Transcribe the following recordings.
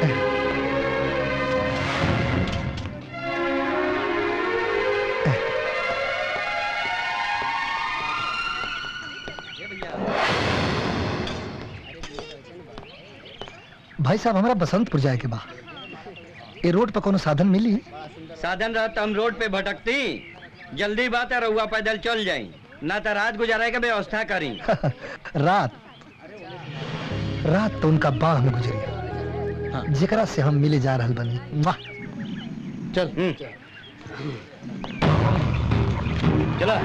भाई साहब हमारा बसंतपुर जाए के बा ये रोड पर कोनो साधन मिली साधन रहत हम रोड पे भटकती जल्दी बात है रहुआ पैदल चल जाई ना तो रात गुजारे के व्यवस्था करी रात रात तो उनका बाह में गुजरी जेकरा से हम मिले जा रहल बनी वाह चल चला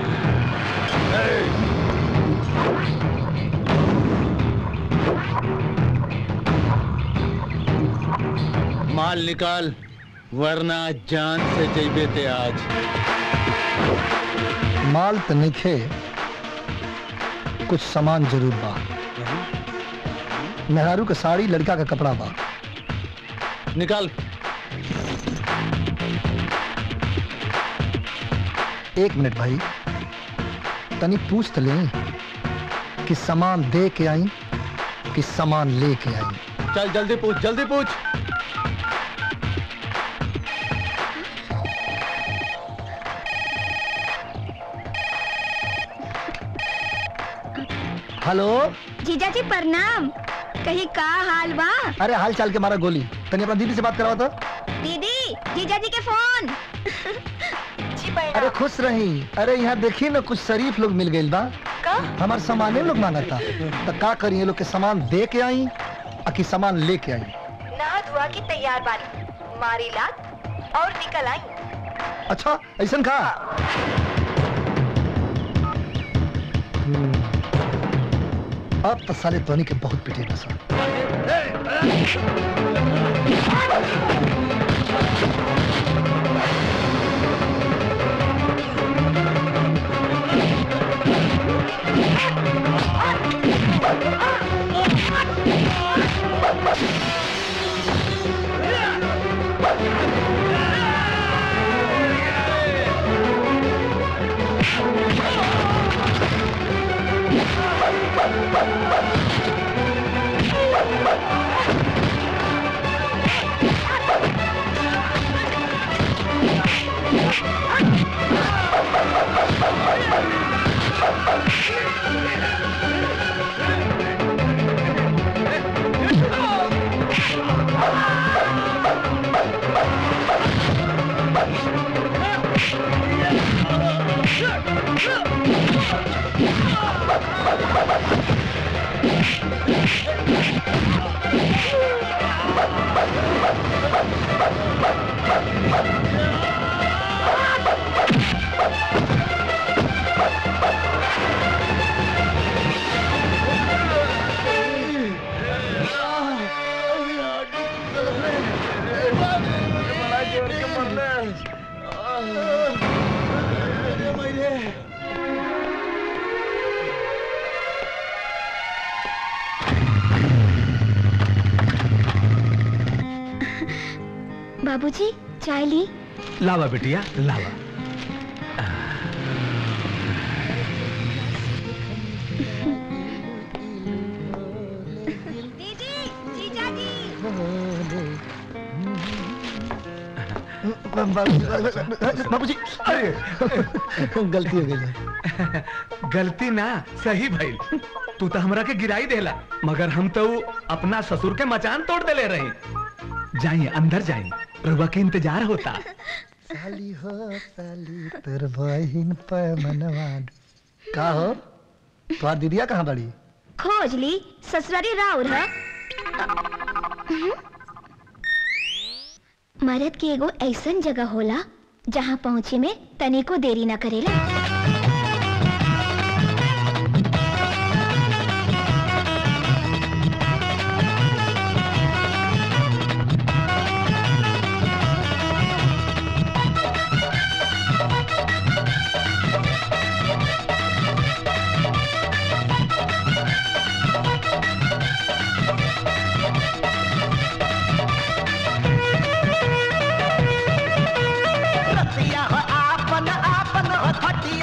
माल निकाल वरना जान से जैबे ते आज माल तो नहीं खे कुछ सामान जरूर बा मेहरारू के साड़ी लड़का का कपड़ा बा निकाल एक मिनट भाई तनी पूछ तो लें कि सामान दे के आई कि सामान लेके आई चल जल्दी पूछ जल्दी पूछ हेलो जीजा जी प्रणाम कहीं का हाल बा अरे हाल चाल के मारा गोली तनी अपना दीदी से बात करावा तो दीदी जीजा जी के फोन जी अरे खुश रही अरे यहाँ देखी ना कुछ शरीफ लोग मिल गए बा हमारे सामाने लोग मांगता तो का करिए लोग के सामान दे के आई आ कि सामान लेके आई नहा धुआ की तैयार बानी मारी लात और निकल आई अच्छा ऐसा का हम्म, अब तो साले धोनी के बहुत पिटे नशा बाबूजी चाय ली लावा बिटिया लावा दीदी जीजा जी बाबूजी अरे गलती हो गई गलती ना सही भइल तू तो हमरा के गिराई देला मगर हम तो अपना ससुर के मचान तोड़ देले रही जाइए अंदर जाइए रघुआ के इंतजार होता साली हो साली तेर बहिन पे मनवा का हो तुम्हार दीदिया कहाँ बड़ी खोज ली ससुरारी राउर है मरद के एगो ऐसन जगह होला जहाँ पहुँचे में तनिको देरी ना करेला रतिया हो आपन आपन हो खटिया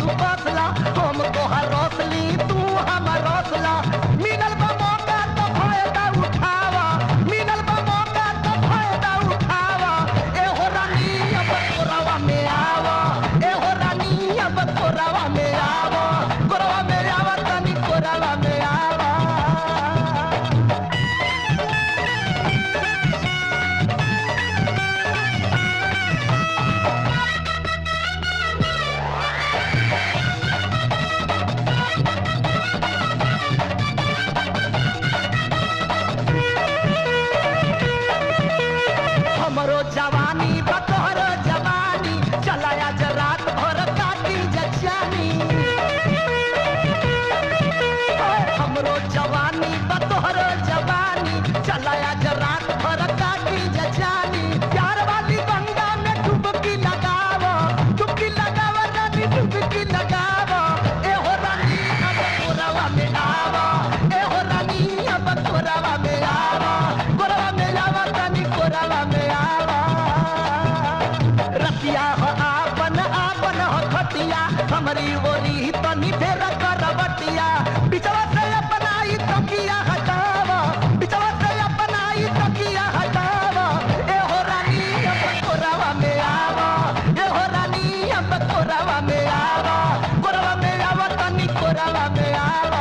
तू कसला हम तोहर रसली तू हमर रसला मिलल बा मौका तो फायदा उठावा मिलल बा मौका तो फायदा उठावा ए हो रानी अब कोरावा में आवा ए हो रानी अब कोरावा में आवा कोरावा में आवा तनी कोरावा में आवा हमरो जवानी बतोहरो जवानी चलाया ज रात भर काटी जचानी हमरो जवानी बतोहरो जवानी चलाया ज रात भर काटी जचानी प्यार वाली गंगा में डुबकी लगावो डुबकी लगावो रानी डुबकी लगावो ए हो रानी अब कोरावा में आवो ए हो रानी अब कोरावा में आवो कोरावा में आवा तनी कोरावा में आवा रतिया हो आपन आपन हो खटिया हमारी ओरी तनी फेर करवटिया बिचवा से अपनाई तकिया हटावा बिचवा से अपनाई तकिया हटावा ए हो रानी अब कोरावा में आवा ए हो रानी अब कोरावा में आवा कोरावा में आवा तनी कोरावा में आवा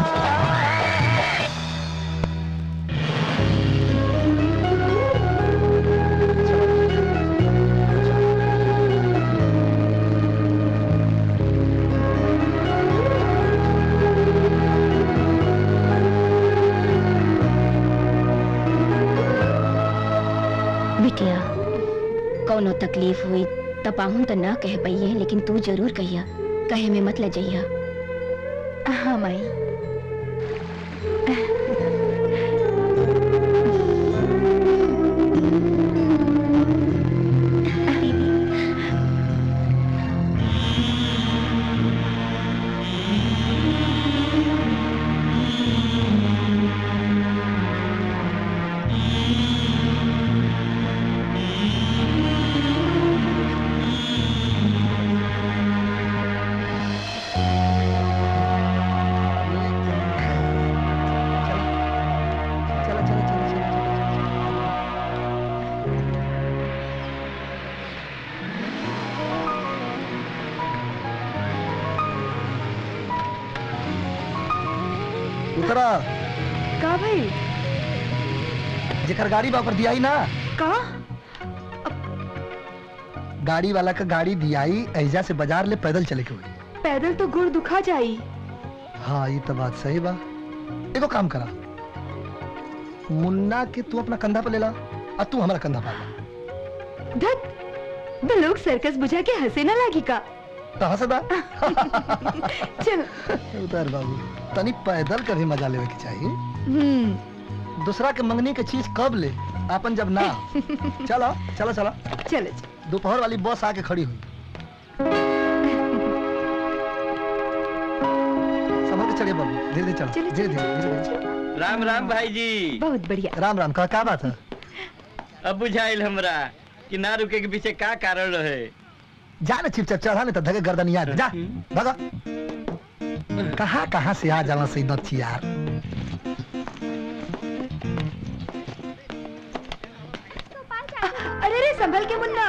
बिटिया कौनो तकलीफ हुई त पाहुन त ना कह पइये लेकिन तू जरूर कहिया कहे में मत लजइया हाँ माई चलो चलो चलो चलो उतरा का भाई जेकर गाड़ी बा ओकर दियाई ना का गाड़ी वाला का गाड़ी दियाई ऐजा से बाजार ले पैदल चले के हुई पैदल तो गुड़ दुखा जाई हाँ ये तो बात सही बा एगो काम करा मुन्ना के तू अपना कंधा पे ले ला और तू हमारा कंधा पे ला धत तो लोग सर्कस बुझा के हंसे ना लागी का तो हंसदा चल उतर बाबू तनी पैदल का भी मजा लेवे के चाहिए हम्म दूसरा के मंगनी के चीज कब ले अपन जब ना चलो चलो चलो चलो दोपहर वाली बस आके खड़ी हुई संभल के चलिए बाबू धीरे धीरे चलो चलो, धीरे चलो, धीरे धीरे धीरे राम राम भाई जी बहुत बढ़िया राम राम का क्या बात है अब बुझाइल हमरा कि ना रुके के पीछे का कारण रहे जा ना चिपचाप चढ़ा नहीं तो धगे गर्दन याद जा भगा कहाँ कहाँ से आ जाला सही नथी यार अरे रे संभल के मुन्ना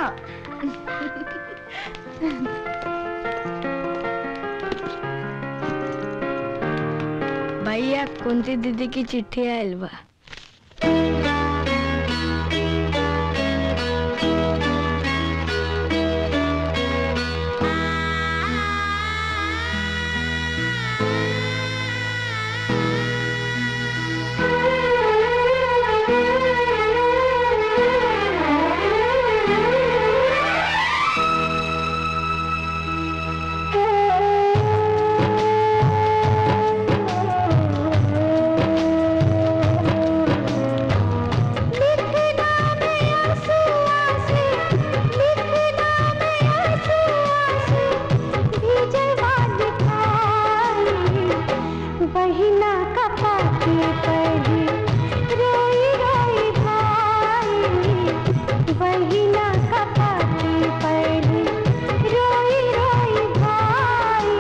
भैया कुंती दीदी की चिट्ठी आयल बा बहिना का पाके पड़ी रोई रोई भाई बहिना का पाके पड़ी रोई रोई भाई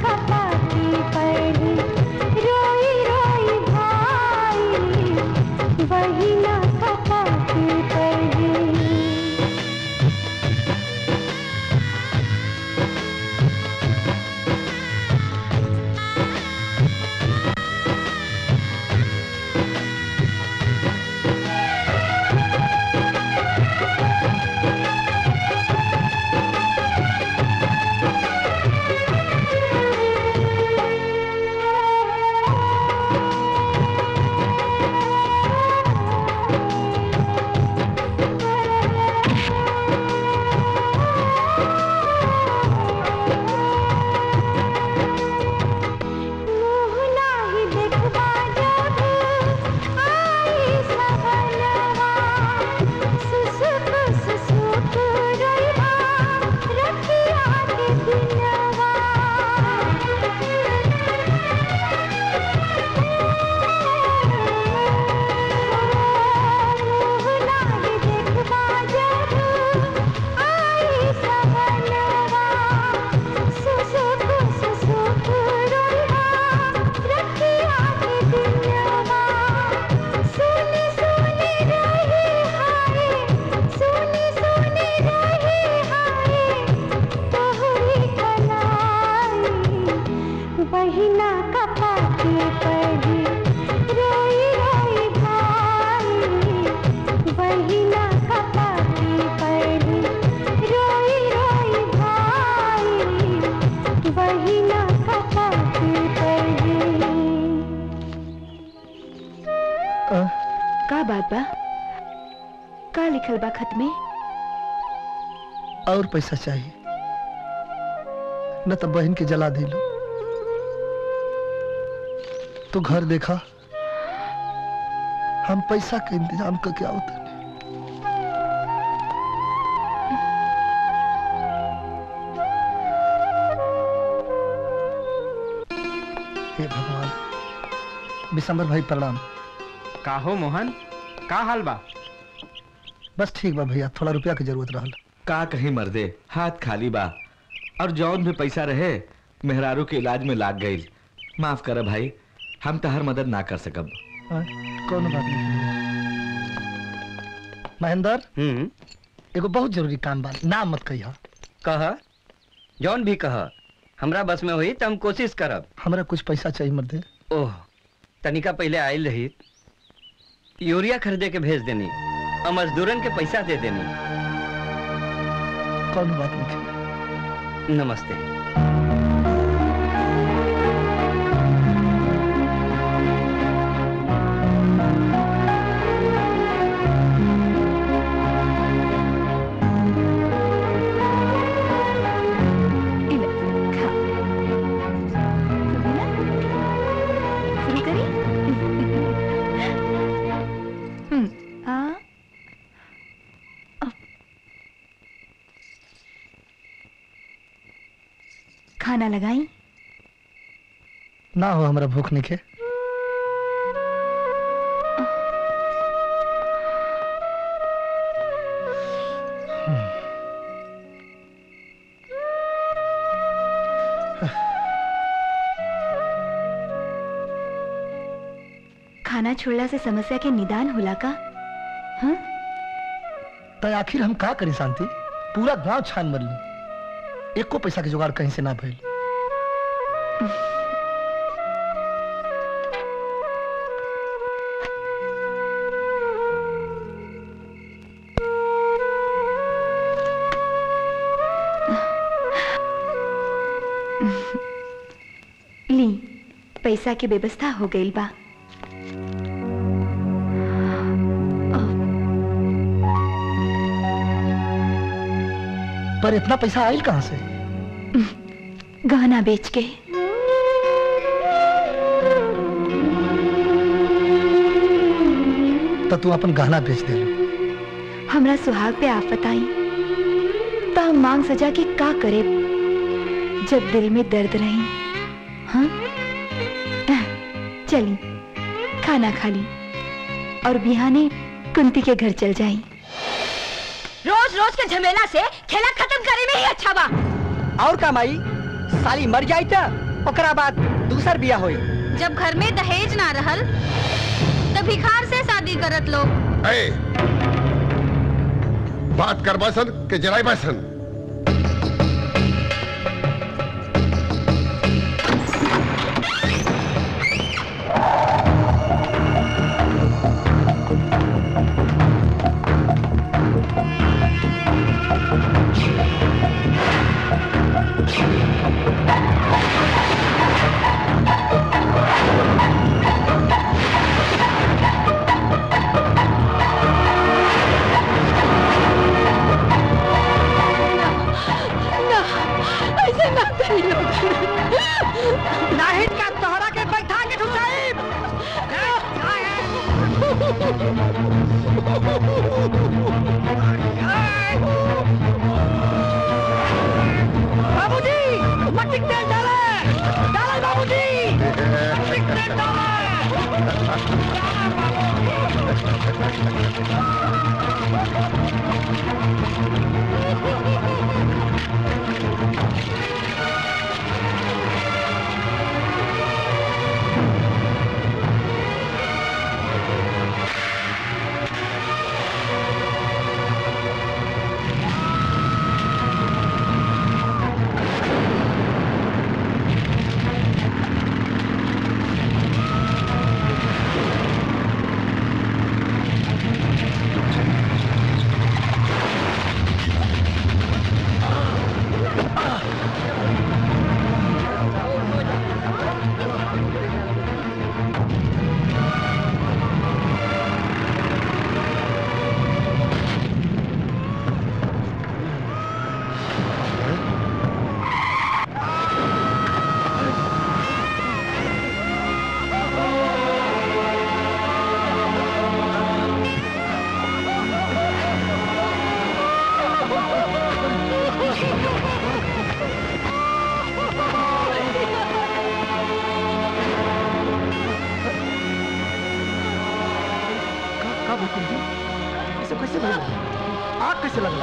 कपाटी पड़ी रोई रोई भाई बहिना कपाटी पड़ी मुँह नाही देखबा जब आई सवनवा सुसुक सुसुक रोइबा रखिया के दिनवा मुँह नाही देखबा जब आई सवनवा सुसुक सुसुक रोइबा रखिया के दिनवा सुनी सुनी रही हाय सुनी सुनी रही हाय तोहरी कलाई बहिना कपाटी पड़ी रोई रोई भाई बहिना कपाटी पड़ी रोई रोई भाई बहिना कपाटी पड़ी का बात बा का लिखल बा खत में और पैसा चाहिए न तो बहन के जला दिलो तो घर देखा हम पैसा के इंतजाम करके आवत हे भगवान विशंबर भाई प्रणाम का हो मोहन का हाल बा बस ठीक बा भैया थोड़ा रुपया की जरूरत रहल का कहीं मर्दे हाथ खाली बा और जौन भी पैसा रहे मेहरारू के इलाज में लाग गई माफ कर भाई हम तहर मदद ना कर सकब हाँ, कौनो बात नहीं महेंद्र हम्म एगो बहुत जरूरी काम बा नाम मत कहिया कह जौन भी कह हमरा बस में हुई तो हम कोशिश करब हमरा कुछ पैसा चाहिए मर्दे ओह तनिका पहले आयल रही यूरिया खरीदे के भेज देनी और मजदूरन के पैसा दे देनी कौन बात नहीं नमस्ते इला, खा। रुबीना, शुरू करी? हम्म, हाँ। अब। खाना लगाई ना हो हमरा भूख नहीं के खाना छोड़ला से समस्या के निदान होला का हाँ तो आखिर हम का करी शांति पूरा गांव छान मरली एको पैसा के जुगाड़ कहीं से ना भइल ली पैसा के व्यवस्था हो गई बा पर इतना पैसा आयल कहाँ से गहना बेच के तो तू अपन गहना बेच दे हमरा सुहाग पे आफत आई तो हम मांग सजा के का करे जब दिल में दर्द रही हाँ आह, चली खाना खा ली और बिहाने कुंती के घर चल जाई रोज रोज के झमेला से खेला खत्म करे में ही अच्छा बा और का माई साली मर जाई त ओकरा बाद दूसर बिया होई जब घर में दहेज ना रहल तब भिखार से शादी करत लोग ए, बात कर बसन के जराई बसन ना ऐसे ना करी लोग नाही का तोहरा के बैठा के ठुसाई बाबूजी मट्टी के तेल डाले डाले बाबूजी मट्टी के तेल डाले का भूकंप जी ऐसे कैसे भइल आग कैसे लगला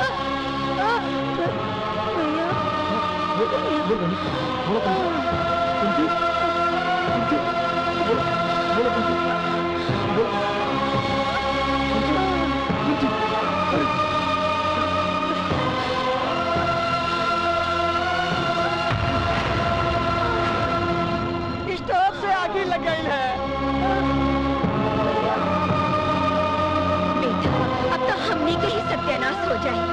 बोल बोल बोल बोलो कुंती कुंती बोलो बोलो कुंती बोलो कुंती कुंती स्टोव से आगे लग गई है बेटा अब तो हमने के ही सत्यानाश हो जाए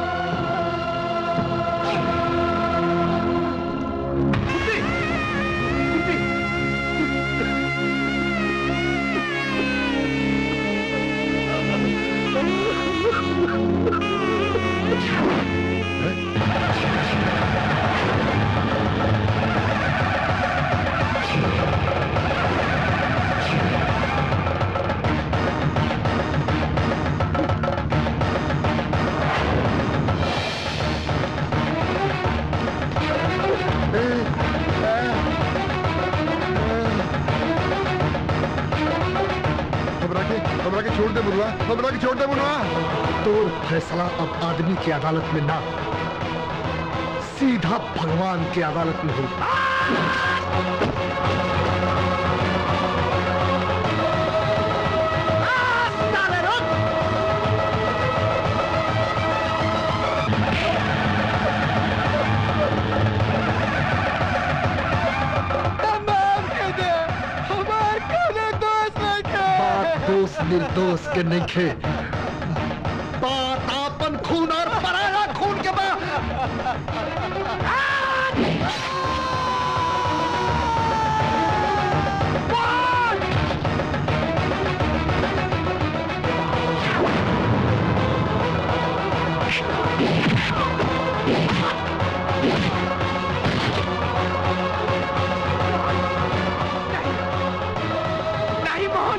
हमरा के हमरा के छोड़ दे बुलवा हमरा के छोड़ दे बुलवा तो फैसला अब आदमी की अदालत में ना सीधा भगवान की अदालत में होगा बात दोष निर्दोष के नहीं खे बात आपन खून और पराया खून के बा नहीं मोहन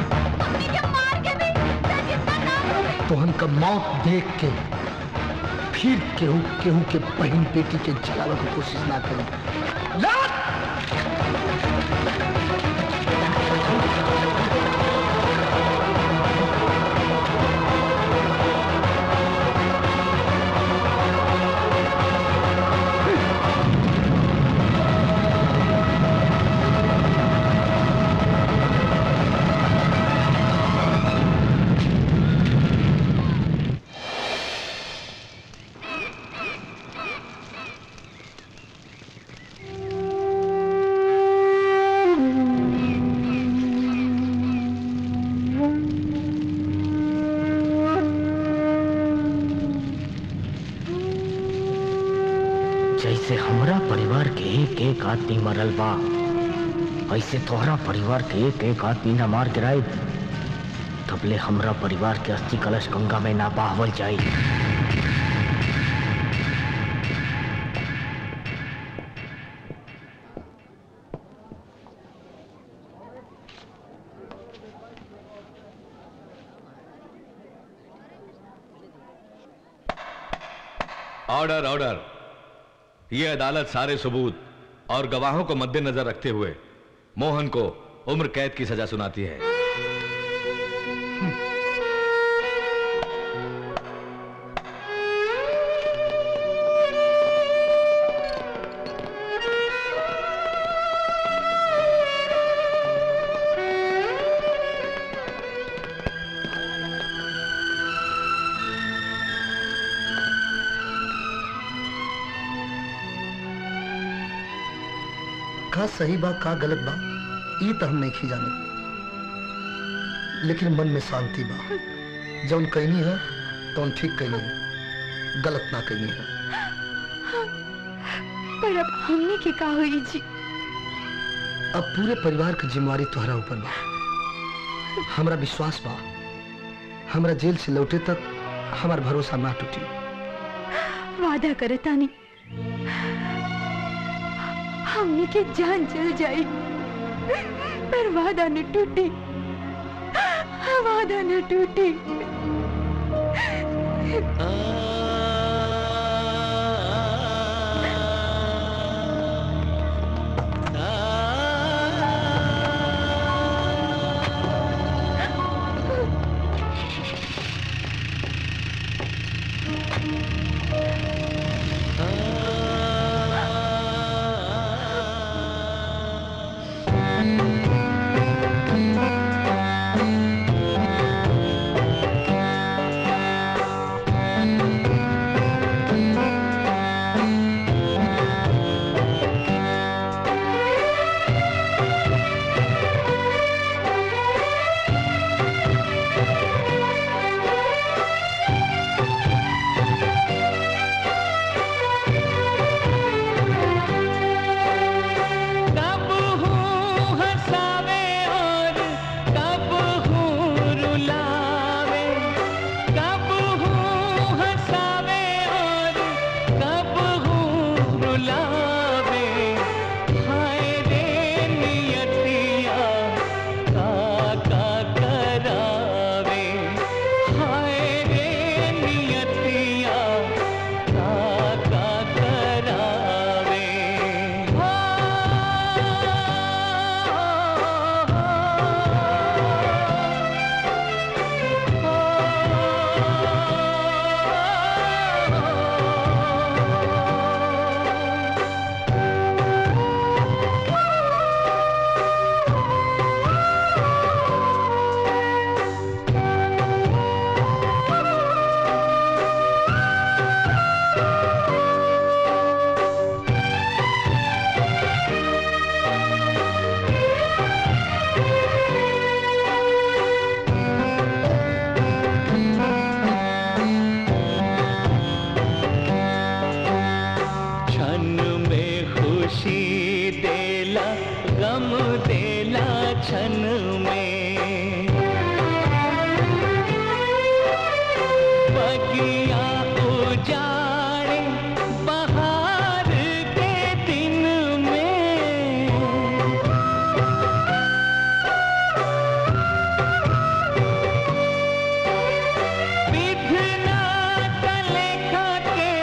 तो हमका मौत देख के फिर केहू केहू के बहन बेटी के जलावे की कोशिश ना करी जैसे हमरा परिवार के एक एक आदमी मरल बा ऐसे तोहरा परिवार के एक एक आदमी न मार गिराई तबले हमरा परिवार के अस्थि कलश गंगा में ना बहावल जाई ऑर्डर ऑर्डर ये अदालत सारे सबूत और गवाहों को मद्देनजर रखते हुए मोहन को उम्र कैद की सजा सुनाती है का सही बा का गलत बा ई तो हम नहीं जाने लेकिन मन में शांति बा जौन कहनी है तौन ठीक कहनी है गलत ना कहनी है पर अब हमने के का हुई जी अब पूरे परिवार की जिम्मेवारी तुम्हारा ऊपर बा हमरा विश्वास बा हमरा जेल से लौटे तक हमार भरोसा ना टूटी वादा करे तानी हमने के जान चल जाई पर वादा न टूटी वादा न टूटी कब हूँ हंसावे और कब हूँ रुलावे कब हूँ हंसावे और कब हूँ रुलावे हाय रे नियतिया का का करावे हाय रे नियतिया का का करावे क्षण में खुशी देला गम देला क्षण में बगिया उजाड़े बहार के दिन में विधना तलेखा के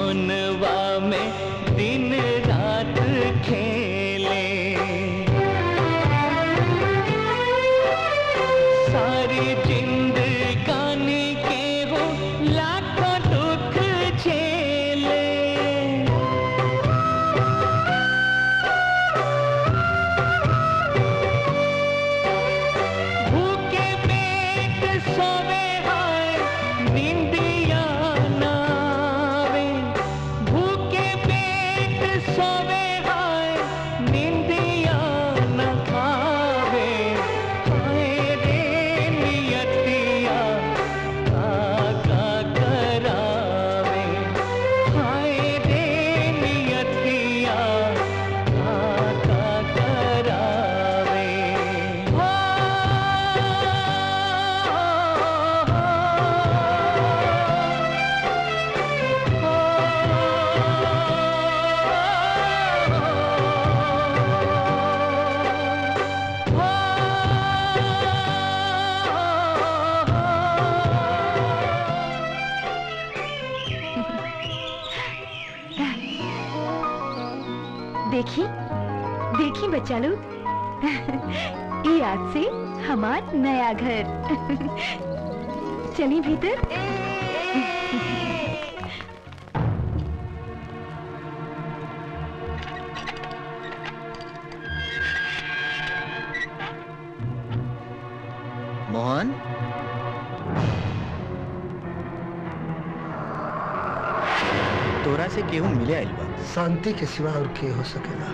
सोनवा में दिन रात खेले सारी जिंदगानी के हो लाखों दुख झेले भूखे पेट सोवे हाय निंदिया नावे भूखे पेट सोवे हाय निंदिया न खावे हाय रे नियतिया का करावे हाय रे नियतिया का करावे देखी देखी बच्चा लोग ये आज से हमार नया घर चलिए भीतर मोहन तोरा से केहू मिले आइल बा शांति के सिवा और के हो सकेला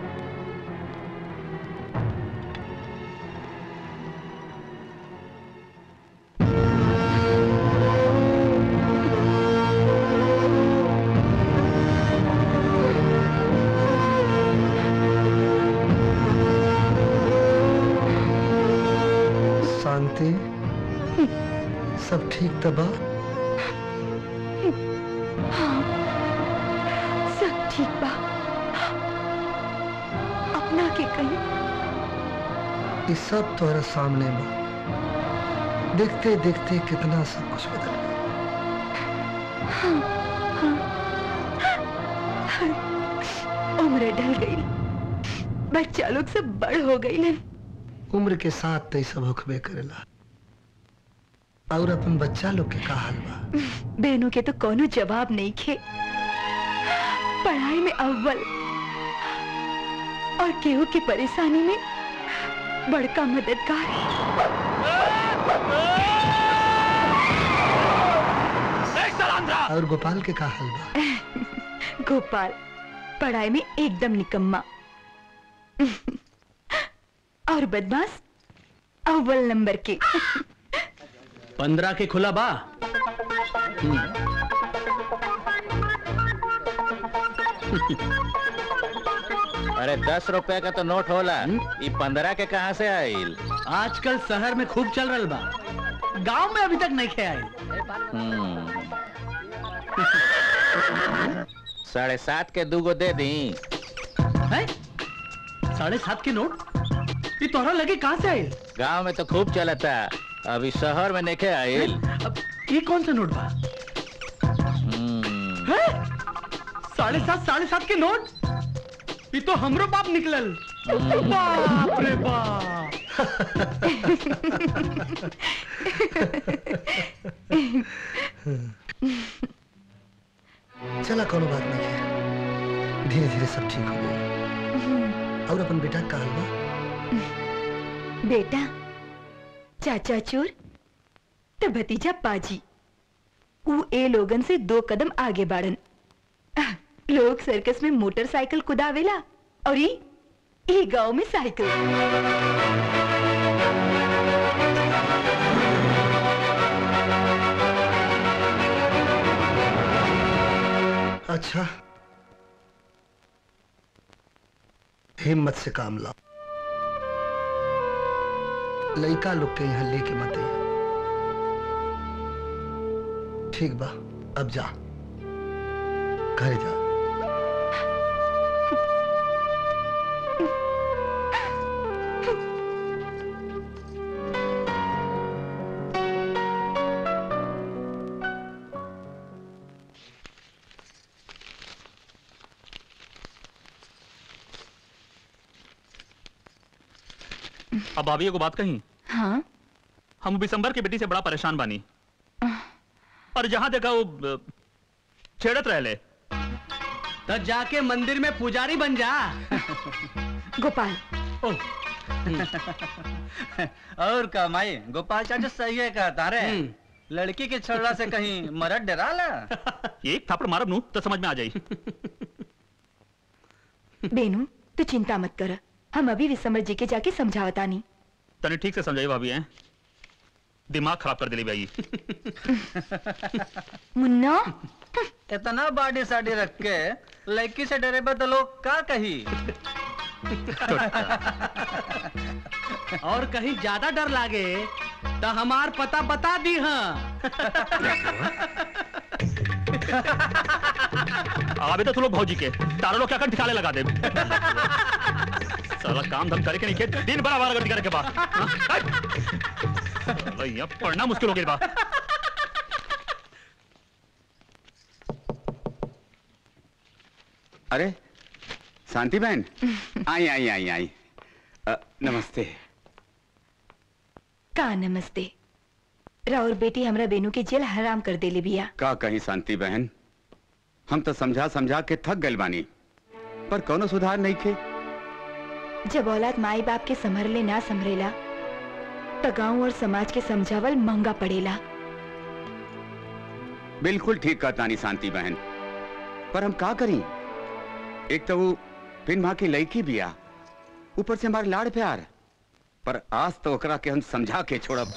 शांति सब ठीक तबा हाँ सब ठीक बा अपना के कहीं ये सब तोहरा सामने बा देखते देखते कितना सब कुछ बदल गया हाँ, हाँ, उम्र ढल गई बच्चा लोग सब बड़ हो गई उम्र के साथ तय सब होखबे करेला और अपन बच्चा लोग के का हाल बा बहनों के तो कोनो जवाब नहीं खे पढ़ाई में अव्वल और केहू की परेशानी में बड़का मददगार और गोपाल के का हाल बा गोपाल पढ़ाई में एकदम निकम्मा और बदमाश अव्वल नंबर के पंद्रह के खुला बा अरे दस रुपए का तो नोट होला ये पंद्रह के कहाँ से आइल आजकल शहर में खूब चल रहा बा गांव में अभी तक नहीं खे आए हम्म। साढ़े सात के दूगो दे दी हैं? साढ़े सात के नोट ये तोहरा लगे कहाँ से आए गांव में तो खूब चलता अभी शहर में नहीं आइल अब ये कौन सा नोट बा हम्म। हैं? साढ़े सात साढ़े सात के नोट ये तो हमरो बाप निकलल बाप रे बाप चला कोनो बात नहीं है धीरे धीरे सब ठीक हो गया और अपन बेटा का हाल बा बेटा चाचा चोर तो भतीजा पाजी ऊ ए लोगन से दो कदम आगे बाड़न आह, लोग सर्कस में मोटरसाइकिल कुदावेला और ई ई गांव में साइकिल अच्छा हिम्मत से काम लाओ लड़का लोग के यहाँ लेके मत आइए ठीक बा अब जा घर जा अब भाभी एगो बात कही हाँ हम बिसंबर की बेटी से बड़ा परेशान बानी और जहां देखा वो अ, छेड़त रहले तो जाके मंदिर में पुजारी बन जा गोपाल और का माई गोपाल चाचा सही है कहता रे लड़की के छड़ला से कहीं मरद डरा ला एक थापड़ मारब नू तो समझ में आ जाई बेनू तू चिंता मत कर हम अभी विसमर जी के जाके समझावता नहीं तने ठीक से समझाई भाभी हैं दिमाग खराब कर दिली भाई मुन्ना इतना बाडी साडी रख के लड़की से डरे बा तो लोग का कही और कहीं ज्यादा डर लागे तो हमार पता बता दी हाँ आवे तो तू लोग भौजी के तारा लोग क्या कर ठिकाने लगा दे साला काम धम करे के नहीं के दिन भर आवारा गर्दी करे के बाद हाँ? हट! भैया पढ़ना मुश्किल हो गई बा अरे शांति बहन आई आई आई आई अ, नमस्ते का नमस्ते राउर बेटी हमरा बेनू के जेल हराम कर देले बिया का कहीं शांति बहन हम तो समझा समझा के थक गए बानी पर कोनो सुधार नहीं खे जब औलाद माई बाप के संभरले ना संभरेला तो गांव और समाज के समझावल महंगा पड़ेला बिल्कुल ठीक कहता नहीं शांति बहन पर हम का करी एक तो वो फिन माँ की लड़की बिया ऊपर से हमारे लाड़ प्यार पर आज तो ओकरा के हम समझा के छोड़ब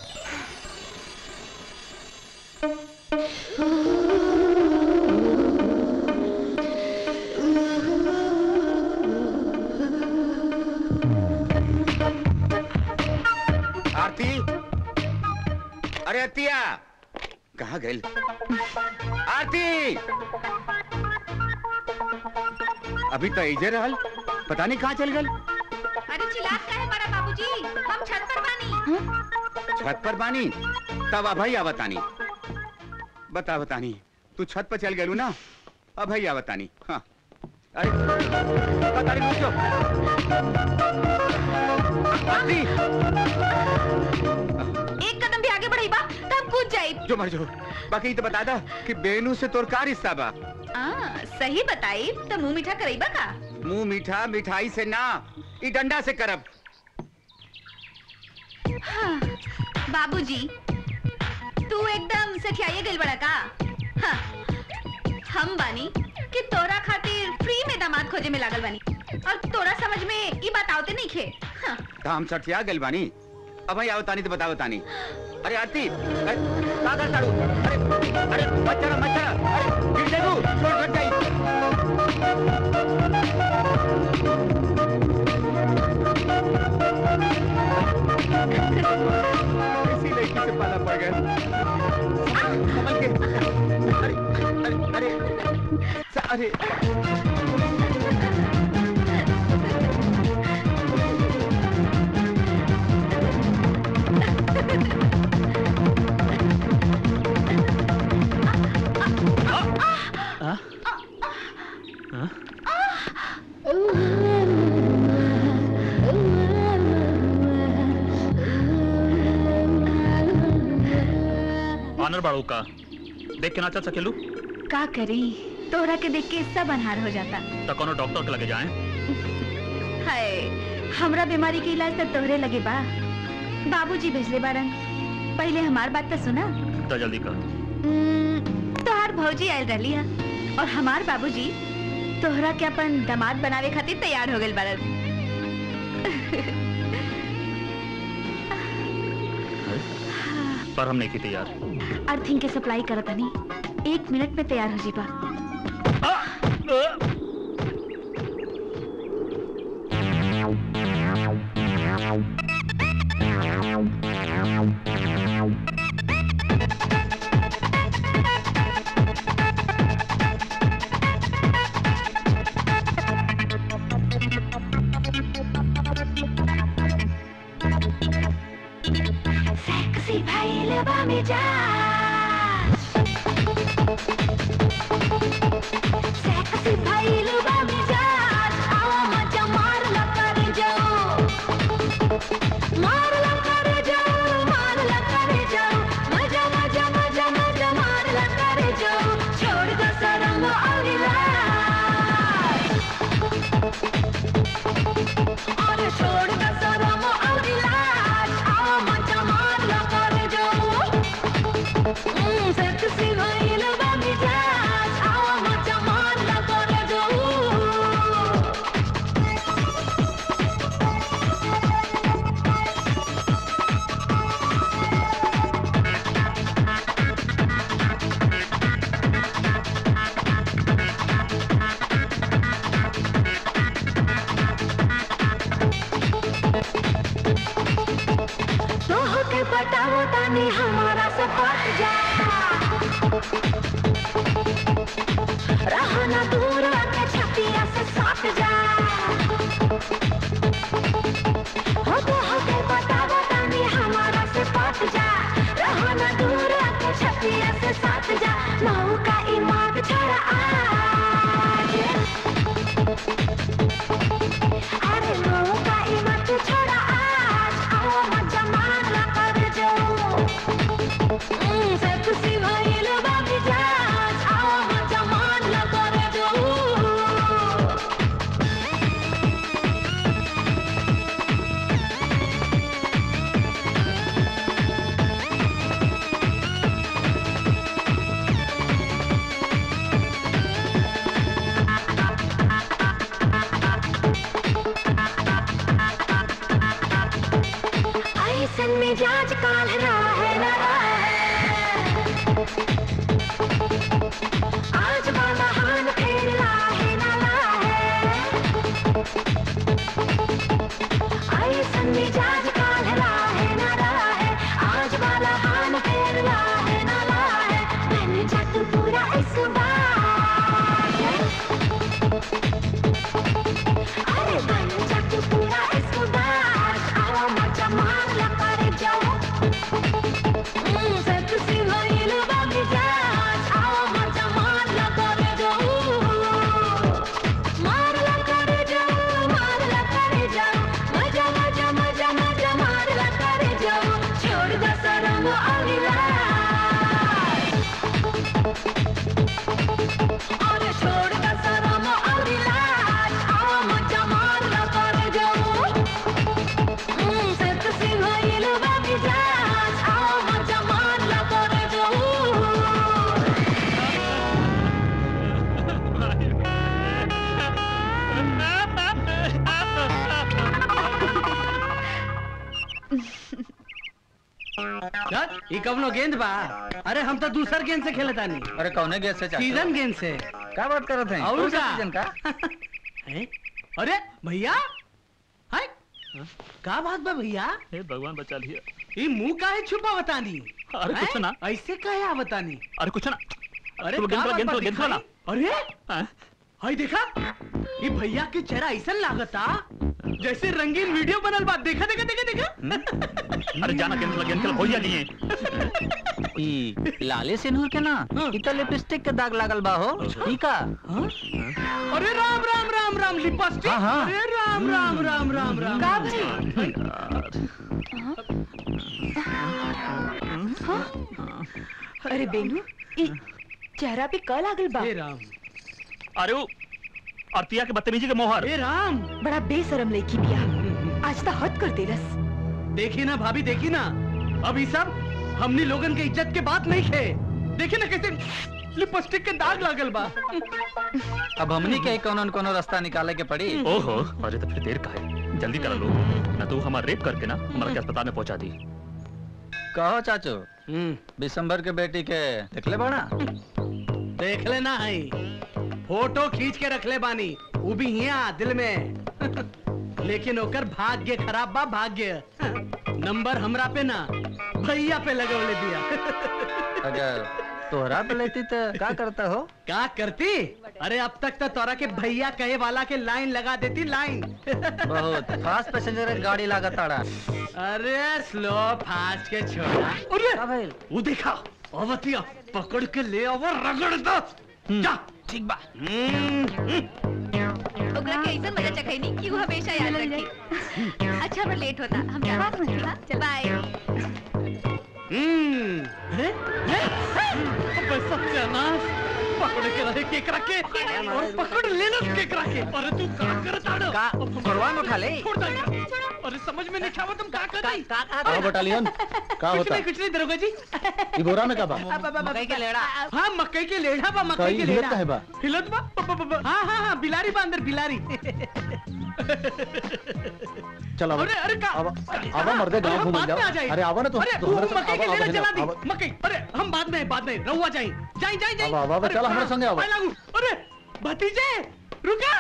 आरती अरे अतिया कहा गए आरती अभी तो इजे रहल पता नहीं कहाँ चल गल अरे चिल्लात का है बड़ा बाबूजी हम छत पर बानी छत पर बानी तब अभई आवतानी बता बतानी तू छत पर चल गेलू ना अभई आवतानी हाँ अरे पता नहीं पूछो आरती एक कदम भी आगे बढ़ी बा तब कूद जाई जो मर जो बाकी तो बता दा कि बेनू से तोर का रिश्ता बा आ, सही बताई तो मुंह मीठा करईबा का मुंह मीठा मिठाई से ना ई डंडा से करब हाँ, बाबूजी तू एकदम सठियाई गइल बड़ा का हाँ, हम बानी कि तोरा खातिर फ्री में दामाद खोजे में लागल बानी और तोरा समझ में ई बात आवते नहीं खे हाँ, तो हम सठिया गल बानी अब भाई आवतानी तो बता बतानी अरे आरती अरे का कर ताड़ू अरे अरे मच्छर मच्छर अरे गिर जाबू छोड़ छोड़ जाई ऐसी लड़की से पाला पड़ गया संभल के अरे अरे अरे अरे हाँ? हाँ? ऑनर बाड़ू का देख के ना चल सकेलू का करी तोहरा के देख के सब अनहार हो जाता तो कोनो डॉक्टर के लगे जाएं हाय हमरा बीमारी के इलाज तो तोहरे लगे बा बाबूजी भेजले बारन पहले हमार बात तो सुना तो जल्दी कर उम्म, तोहार भौजी आयल रहली है और हमार बाबूजी तोहरा के अपन दामाद बनावे खातिर तैयार हो गइल बारन पर हम नहीं की तैयार अर्थिंग के सप्लाई करत हनी एक मिनट में तैयार हो जीबा सेक्सी भइलबा मिजाज सेक्सी भइलबा मिजाज आवा मजा मार ला कर जाओ बतानी हमारा से पट जा रहना दूर आके छतिया से सट जा हो तो होके बता बतानी हमारा से पट जा रहना दूर आके छतिया से सट जा मऊ का इमाद छोड़ा आज अरे मऊ का इमाद छोड़ा आज आओ मजा मार ला कर जाओ सेक्सी भइल बाबी जाज आओ मजा मार ला कर जाओ ऐसन मिजाज काल है ना आज वाला हाल फेर लाहे ना ऐसन मिजाज काल है ना आज वाला हाल फेर लाहे ना मैंने जट पूरा इस बार अरे बन जट पूरा इस बार आओ मजा मार ला कर जाओ सेक्सी भइल बाबी जाज आओ मजा मार ला कर जाओ मार ला कर जाओ मार ला कर जाओ मजा मजा मजा मजा मार ला कर जाओ छोड़ दो शरम और लाज अरे छोड़ दो शरम और लाज आओ मजा मार ला कर जाओ सेक्सी भइल बाबी जाज आओ मजा मार ला कर जाओ यार ये कवनो गेंद बा अरे हम तो दूसर गेंद से खेले तानी अरे कौने गेंद से चाचा? सीजन गेंद से क्या बात करत हैं और कौन सा का? सीजन का हैं? अरे भैया हाय का बात बा भैया हे भगवान बचा लिया ये मुंह काहे छुपा बतानी अरे कुछ हैं? ना। ऐसे काहे बतानी अरे कुछ ना अरे तू गेंद का खेला, बात गेंद बा खेला, गेंद खेला। दिखाई? अरे हाय देखा ये भैया के चेहरा ऐसा लागता जैसे रंगीन वीडियो बनल बा देखा देखा देखा देखा अरे जाना गेंद खेला गेंद खेला हो जा नहीं ई लाले सिंदूर के ना ई तो लिपस्टिक के दाग लागल बा हो ई का अरे राम राम राम राम लिपस्टिक हाँ, हाँ। अरे राम राम राम राम राम का राम। अरे बेनू ई चेहरा पे कल लागल बा हे राम अरे वो अर्तिया के बदतमीजी के मोहर हे राम बड़ा बेशरम लड़की बिया आज तो हद कर देलस देखी ना भाभी देखी ना अब ये सब हमनी लोगन के इज्जत के बात नहीं खे देखी ना कैसे लिपस्टिक के दाग लागल बा अब हमनी के कोनो न कोनो रास्ता निकाले के पड़ी ओहो अरे तो फिर देर का है जल्दी करा लो ना तू हमारा रेप करके ना हमारा के अस्पताल में पहुंचा दी कहो चाचू दिसंबर के बेटी के देखले बड़ा देख लेना है फोटो खींच के रख ले बानी वो भी यहाँ दिल में लेकिन ओकर भाग्य खराब बा भाग्य नंबर हमरा पे ना भैया पे लगवले दिया अगर तोहरा पे लेती तो क्या करता हो का करती अरे अब तक तो तोरा के भैया कहे वाला के लाइन लगा देती लाइन बहुत फास्ट पैसेंजर गाड़ी लागत ताड़ा अरे स्लो फास्ट के छोड़ा अरे वो देखा अवतिया पकड़ के ले अब रगड़ दो जा ठीक बा ओकरा के ऐसा मजा चखैनी कि वो हमेशा याद रखी अच्छा पर लेट होता हम जा चल बाय हम्म अरे अबे सत्यानाश पकड़ के रहे केकरा के और पकड़ लेना केकरा के अरे तू का करता रो का छोड़वा में उठा ले छोड़ दे अरे समझ में नहीं आवा तुम का कर रही का का बटालियन का कुछ होता नहीं कुछ नहीं दरोगा जी ई बोरा में का बा मकई के लेड़ा हाँ मकई के लेड़ा बा मकई कई के हिलत लेड़ा काहे बा? हिलत बा ब- ब- ब- हाँ हाँ हाँ बिलारी बा अंदर बिलारी चल आवा अरे अरे का आवा आवा मर्दे गांव अरे, घूम बाद में आ जाओ जाए अरे आवा ना तू अरे तू वो हमारे साथ मकई के आवा, लेड़ा आवा, जला दी आवा। मकई अरे हम बाद में बाद में रहुआ जाए जाए जाए जाए आवा, आवा, अरे, चल, हमारे हाँ, संगे आवा। पाए लागू अरे भतीजे रुका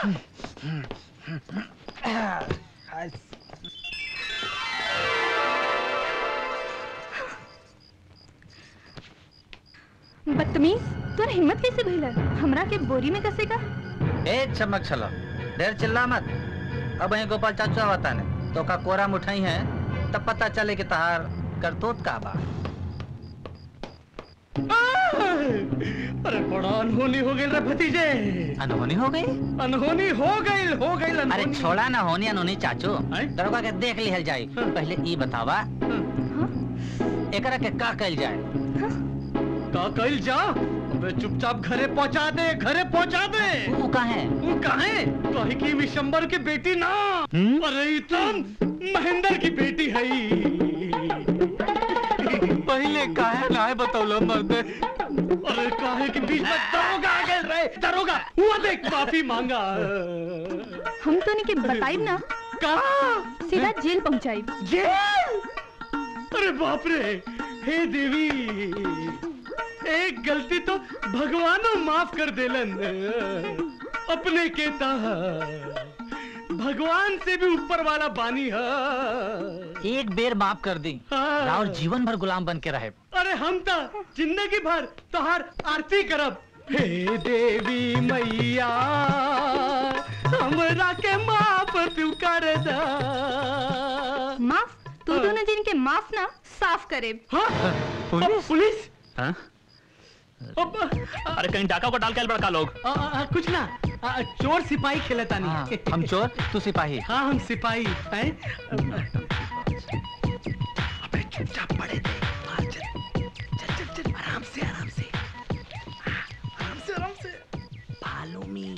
बदतमीज तोर हिम्मत कैसे भइल हमरा के बोरी में कसेगा ए चमक छलो ढेर चिल्ला मत अब वहीं गोपाल चाचा होता ने तो का कोरा मुठाई है तब पता चले कि तहार करतूत का बा अरे बड़ा अनहोनी हो गई रे भतीजे अनहोनी हो गई अनहोनी हो गई हो गई अरे छोड़ा ना होनी अनहोनी चाचू दरोगा के देख लिहल जाई पहले ई बतावा एकरा के का कइल जाए का कइल जा अबे चुपचाप घरे पहुंचा दे घरे पहुंचा दे वो कहाँ है वो कहाँ है कहे की विशंबर की बेटी ना अरे ई तो महेंद्र की बेटी है पहले काहे ना है बतौलो मर्दे अरे काहे के बीच में दरोगा आ गए रे दरोगा हुआ देख माफी मांगा हम तो नहीं के बताइब ना कहा सीधा जेल पहुंचाइब जेल अरे बाप रे हे देवी एक गलती तो भगवानो माफ कर देलन अपने के ता भगवान से भी ऊपर वाला बानी है एक बेर माफ कर दी राहुल जीवन भर गुलाम बन के रहे अरे हम तो जिंदगी भर तोहार आरती करब हे देवी मैया हमरा के माफ तू कर दा माफ तू दोनों दिन के माफ ना साफ करे पुलिस पुलिस हाँ? अरे कहीं डाका को डाल के आए बड़का लोग आ, आ, कुछ ना आ, चोर सिपाही खेलता नहीं हम चोर तू सिपाही हाँ हम सिपाही हैं अबे चुपचाप पड़े थे हाँ, चल चल चल चल आराम से आराम से आराम से आराम से भालू मी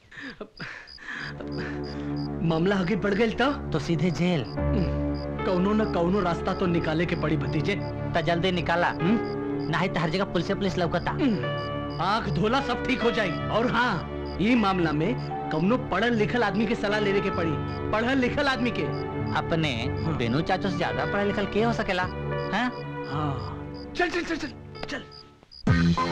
मामला आगे बढ़ गया तो तो सीधे जेल कौनो न कौनो रास्ता तो निकाले के पड़ी भतीजे तो जल्दी निकाला नहीं तो हर जगह पुलिस पुलिस लौकता आंख धोला सब ठीक हो जाई और हाँ ये मामला में कौनो पढ़ल लिखल आदमी के सलाह लेवे के पड़ी पढ़ल लिखल आदमी के अपने बेनू चाचो से ज्यादा पढ़ा लिखल के हो सकेला हैं? हाँ चल चल चल चल चल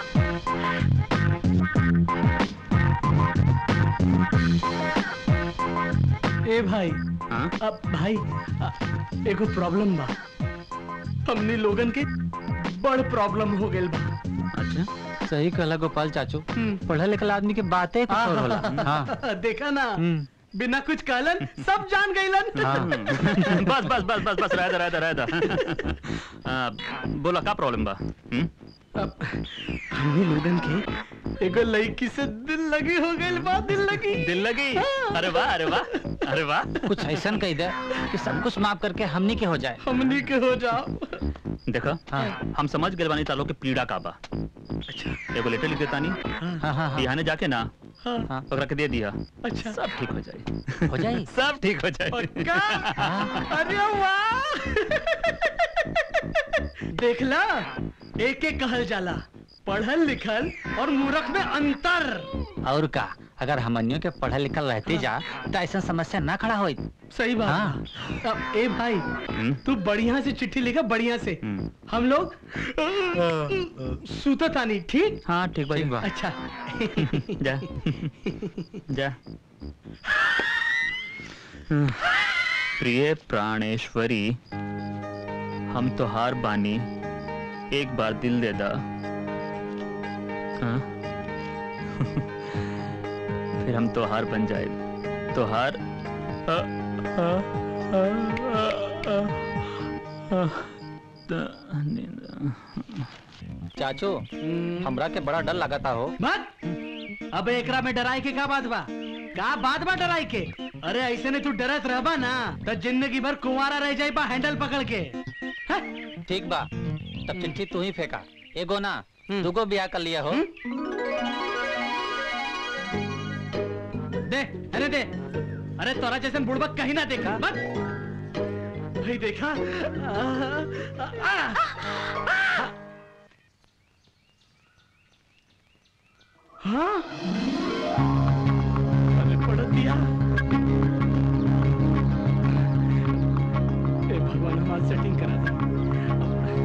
ए भाई अब भाई अ, एगो प्रॉब्लम बा हमनी लोगन के बड़ प्रॉब्लम हो गेल बा अच्छा सही कहला गोपाल चाचू पढ़ा लिखल आदमी के बातें कुछ और होला हाँ देखा ना बिना कुछ कहलन सब जान गईलन हाँ। बस बस बस बस बस रह जा रह जा रह जा आ, बोला का प्रॉब्लम बा हम्म? अब हमनी लोगन के एगो लड़की से दिल लगी हो गई बा दिल लगी दिल लगी अरे वाह अरे वाह अरे वाह कुछ ऐसा कह दे कि सब कुछ माफ करके हमनी के हो जाए हमनी के हो जाओ देखो हम समझ गए बानी तालो के पीड़ा का बा अच्छा एगो लेटर लिख देता नहीं हाँ हाँ हाँ बिहाने जाके ना हाँ ओकरा के दे दिया अच्छा सब ठीक हो जाए हो जाए सब ठीक हो जाए पक्का अरे वाह देखला एक एक कहल जाला पढ़ल लिखल और मूर्ख में अंतर और का अगर हमनियों के पढ़ल लिखल रहते जा तो ऐसा समस्या ना खड़ा होई सही बात हाँ। बा। अब ए भाई तू बढ़िया से चिट्ठी लिखा बढ़िया से हम लोग सूता तानी ठीक हाँ ठीक बा ठीक बा अच्छा जा जा प्रिय प्राणेश्वरी हम तो हार बानी एक बार दिल दे दा हाँ? फिर हम तो हार बन जाए तो हार आ, आ, आ, आ, आ, आ, द- नींद- चाचू हमरा के बड़ा डर लगाता हो मत अब एकरा में डराई के का बात बा का बात बा डराई के अरे ऐसे ने तू डरत रहबा ना तो जिंदगी भर कुंवारा रह जाई बा हैंडल पकड़ के ठीक बा तब चिट्ठी तू ही फेंका एगो ना दुगो ब्याह कर लिया हो दे अरे दे अरे तोरा जैसे बुड़बक कहीं ना देखा मत भाई देखा आ, आ, आ, हाँ अरे पढ़ दिया ए भगवान हमारा सेटिंग करा दे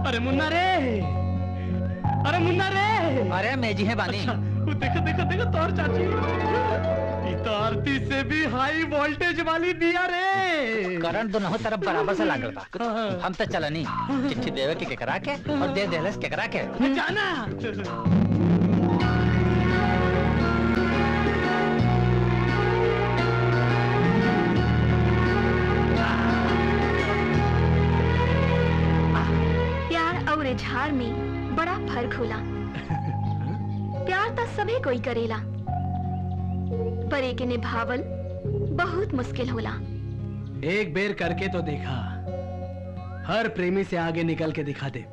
अरे मुन्ना रे अरे मुन्ना रे अरे मैं जी है बानी वो देखो देखो देखो तोर चाची ई तो आरती से भी हाई वोल्टेज वाली दिया रे करंट दोनों तरफ बराबर से लागल बा हम तो चलनी चिट्ठी देवे के केकरा के और दे देलस केकरा के जाना प्यार और इजहार में बड़ा फर्क होला प्यार तो सभी कोई करेला पर एक निभावल बहुत मुश्किल होला एक बेर करके तो देखा हर प्रेमी से आगे निकल के दिखा दे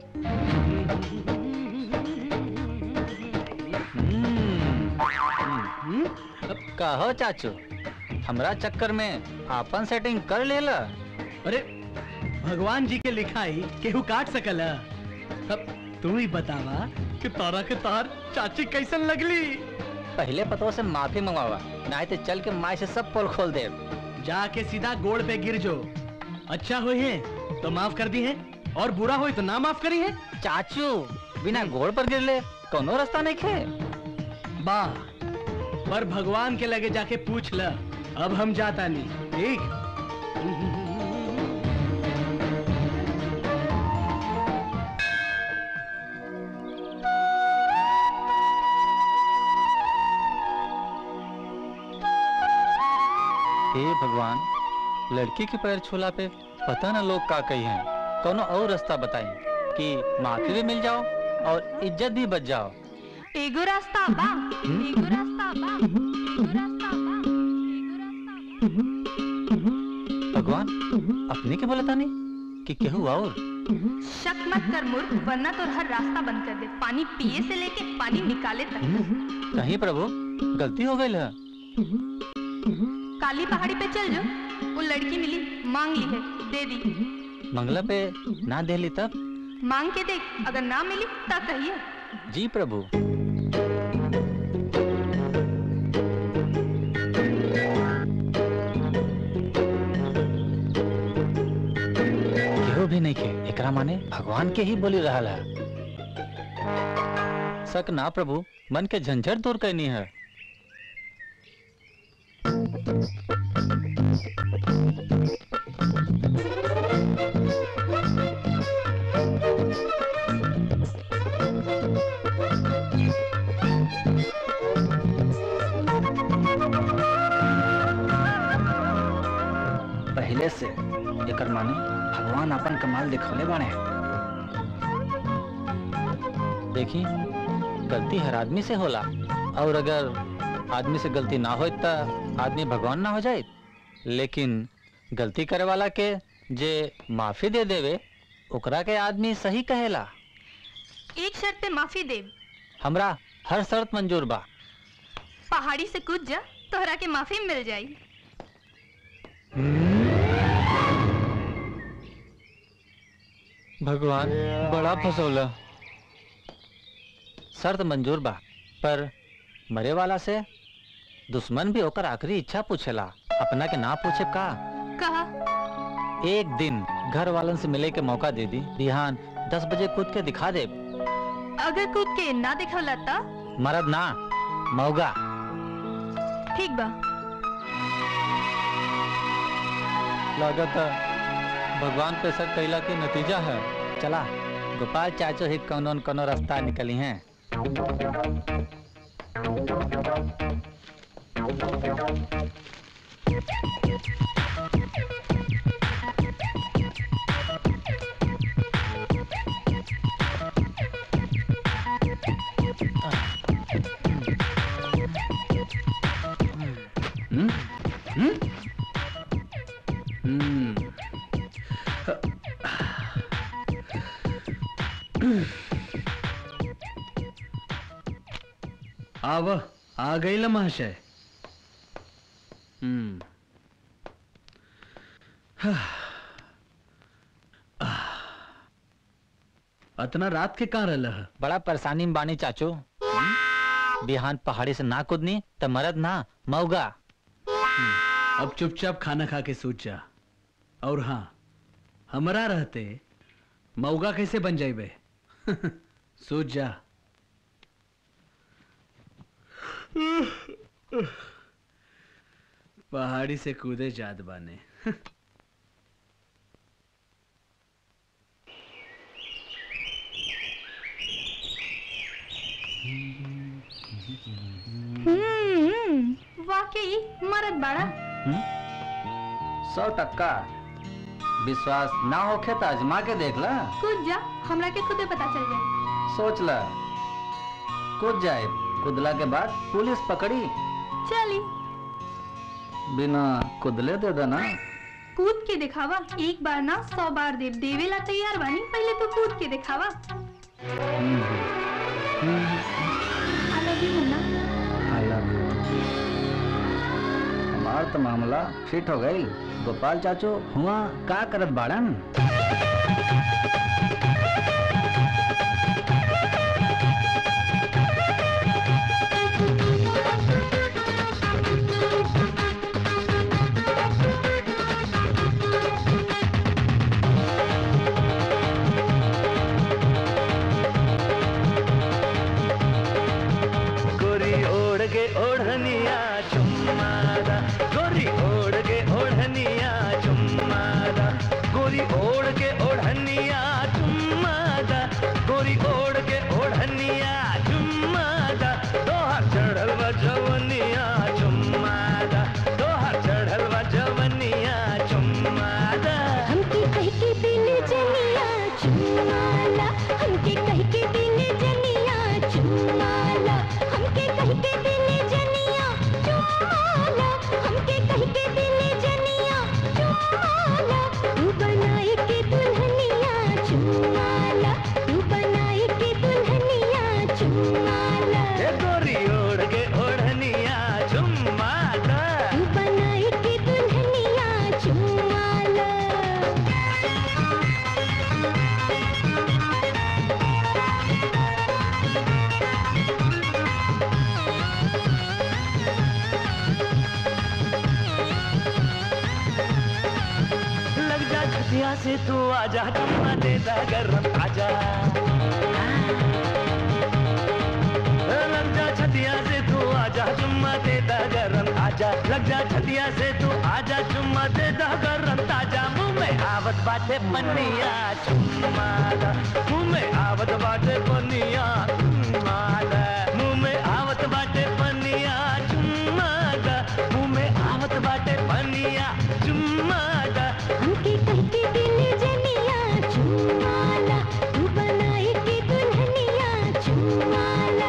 कहो चाचू हमरा चक्कर में आपन सेटिंग कर लेला अरे भगवान जी के लिखाई केहू काट सकल अब तू ही बतावा कि तारा के तार चाची कैसन लगली पहले पतो से माफी मंगवावा नहीं तो चल के माई से सब पोल खोल दे जाके सीधा गोड़ पे गिर जो अच्छा हुई है तो माफ कर दी है और बुरा हुई तो ना माफ करी है चाचू बिना गोड़ पर गिर ले कोनो रास्ता नहीं खे वाह पर भगवान के लगे जाके पूछ ल अब हम जाता नहीं ठीक हे भगवान लड़की के पैर छूला पे पता ना लोग का कही हैं कोनो और रास्ता बताई कि माफी भी मिल जाओ और इज्जत भी बच जाओ एगो रास्ता बा एगो रास्ता बा एगो रास्ता बा भगवान अपने के बोलता नहीं कि केहू और शक मत कर मूर्ख वरना तो हर रास्ता बंद कर दे पानी पिए से लेके पानी निकाले तक कहीं प्रभु गलती हो गई है काली पहाड़ी पे चल जो वो लड़की मिली मांग ली है दे दी मंगला पे ना दे ली तब मांग के देख अगर ना मिली तब कहिए जी प्रभु केहू भी नहीं के एकरा माने भगवान के ही बोली रहा है शक ना प्रभु मन के झंझट दूर करनी है पहले से एकर माने भगवान अपन कमाल दिखौले बाणे देखी गलती हर आदमी से होला और अगर आदमी से गलती ना हो तो आदमी भगवान ना हो जाए लेकिन गलती करे वाला के जे माफी दे देवे ओकरा के आदमी सही कहेला एक शर्त पे माफी दे हमरा हर शर्त मंजूर बा पहाड़ी से कूद जा तोहरा के माफी मिल जाई भगवान बड़ा फसौला शर्त मंजूर बा पर मरे वाला से दुश्मन भी ओकर आखिरी इच्छा पूछेला अपना के ना पूछे का कहा एक दिन घर वालन से मिले के मौका दे दी बिहान दस बजे कूद के दिखा दे अगर कूद के ना दिखवला त मरद ना मौगा ठीक बा लागत भगवान पे शक कैला के नतीजा है चला गोपाल चाचो ही कौनो न कौनो रास्ता निकली हैं हम्म? हम्म? हम्म। आव आ गई ल महाशय हम्म अतना रात के कहाँ रहल है बड़ा परेशानी में बानी चाचू बिहान पहाड़ी से ना कूदनी तो मरद ना मौगा अब चुपचाप खाना खा के सूत जा और हाँ हमरा रहते मऊगा कैसे बन जाइबे सूझ जा पहाड़ी से कूदे जात बाने हम्म वाकई मरद बाड़ा सौ टक्का विश्वास ना होखे तो आजमा के देख ला कूद जा हमरा के खुदे पता चल जाए सोच ला कूद जाए कुदला के बाद पुलिस पकड़ी चली बिना कुदले दे देना कूद के दिखावा एक बार ना सौ बार देव देवेला तैयार बानी पहले तो कूद के दिखावा I love you, Munna I love you. हमार तो मामला फिट हो गई गोपाल चाचू हुआ का करत बाड़न गोरी ओढ़ के ओढ़निया चुम्मादा गोरी ओढ़ के ओढ़निया चुम्मादा गोरी ओढ़ के ओढ़निया चुम्मादा गोरी ओढ़ के ओढ़निया चुम्मादा दोहर चढ़ल बा जवनिया चुम्मादा दोहर चढ़ल बा जवनिया चुम्मादा हमके कह के दिल जनिया चुमाला हमके कह के दिल जनिया चुमाला हमके कह के दिल जनिया चुमाला हमके कह के दिल जनिया चुमाला तू बनाए के दुल्हनिया चुमाला तू बनाए के दुल्हनिया चुमाला ए गोरी ओढ़ के ओढ़निया चुम्मादा तू बनाए के दुल्हनिया चुमाला लग जा छतिया से तू आजा चुम्मा दे दा गरम आजा लग जा छतिया से तू आजा चुम्मा दे दा गरम आजा लग जा छतिया से तू आजा चुम्मा दे दा गरम ताजा मुंह में आवत बाटे पनिया चुम्मा दा मुंह में आवत बाटे पनिया चुम्मा दा मुंह में आवत बाटे पनिया चुम्मा दा मुंह में आवत बाटे पनिया चुम्मा दा हमके कह के दिल जनिया चुमाला तू बनाए के दुल्हनिया चुमाला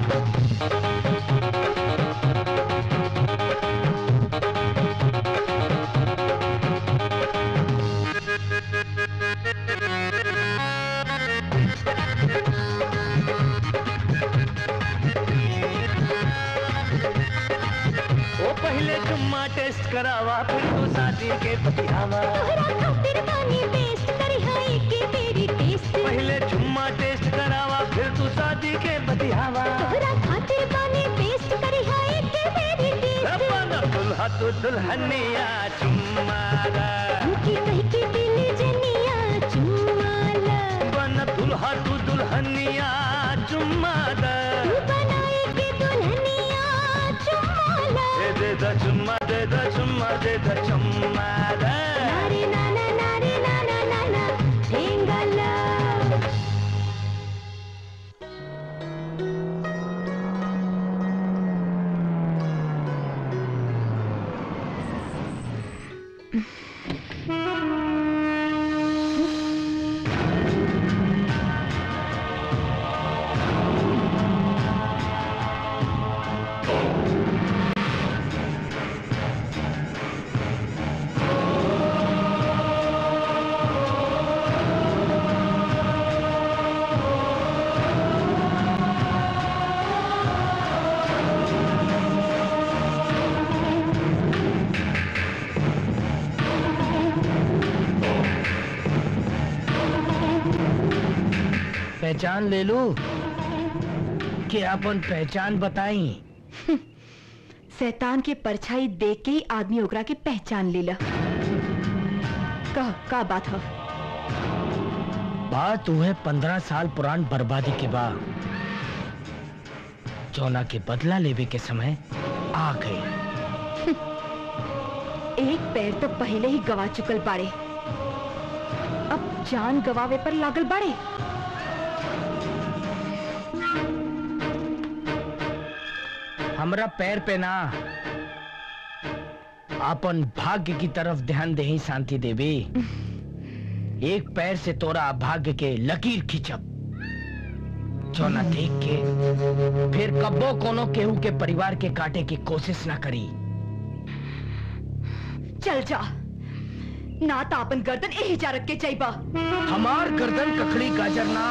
ओ पहले चुम्मा टेस्ट करावा फिर तो शादी के बतियावा तोहरा खातिर पानी टेस्ट करी हाय के तेरी टेस्ट पहले चुम्मा टेस्ट करावा फिर तो शादी के बतियावा तोहरा खातिर पानी टेस्ट करी हाय के तेरी टेस्ट बन दुल्हा तू दुल्हनिया चुम्मा दा हमके कह के दिल जनिया चुमाला बन दुल्हा तू दुल्हनिया चुम्मा दा तू बनाए के दुल्हनिया चुमाला दे दे दा चुम्मा दे दा चुम्मा दे दा चुम्मा दा नारे नाना नारे नाना नाना ढेंगला पहचान ले लू कि अपन पहचान बताई शैतान के परछाई देख के ही आदमी ओकरा के पहचान लेला कह का बात है बात हुए पंद्रह साल पुरान बर्बादी के बाद चौना के बदला लेवे के समय आ गए एक पैर तो पहले ही गवा चुकल बाड़े अब जान गवावे पर लागल बाड़े हमरा पैर पे ना अपन भाग्य की तरफ ध्यान दे शांति देवी एक पैर से तोरा भाग्य के लकीर खींचब चौना देख के फिर कब्बो कोनो केहू के परिवार के काटे की कोशिश ना करी चल जा ना तो अपन गर्दन यही जा रख के जाइबा हमार गर्दन ककड़ी गाजर ना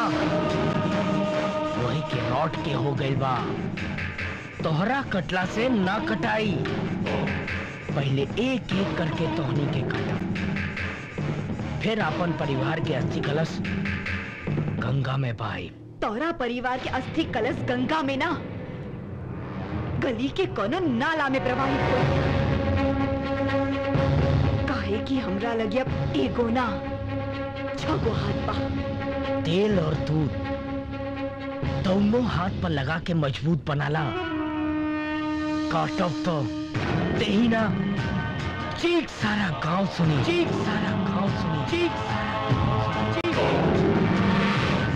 वही के लौट के हो गई बा तोहरा कटला से ना कटाई पहले एक एक करके तोहनी के काटा फिर अपन परिवार के अस्थि कलश गंगा में पाई तोरा परिवार के अस्थि कलश गंगा में ना गली के कोनो नाला में प्रवाहित हो काहे कि हमरा लगे अब एगो ना छगो हाथ बा तेल और दूध दोनों हाथ पर लगा के मजबूत बनाला काटब तो तेही ना चीख सारा गांव सुनी चीख सारा गांव सुनी चीख सारा गांव सुनी चीख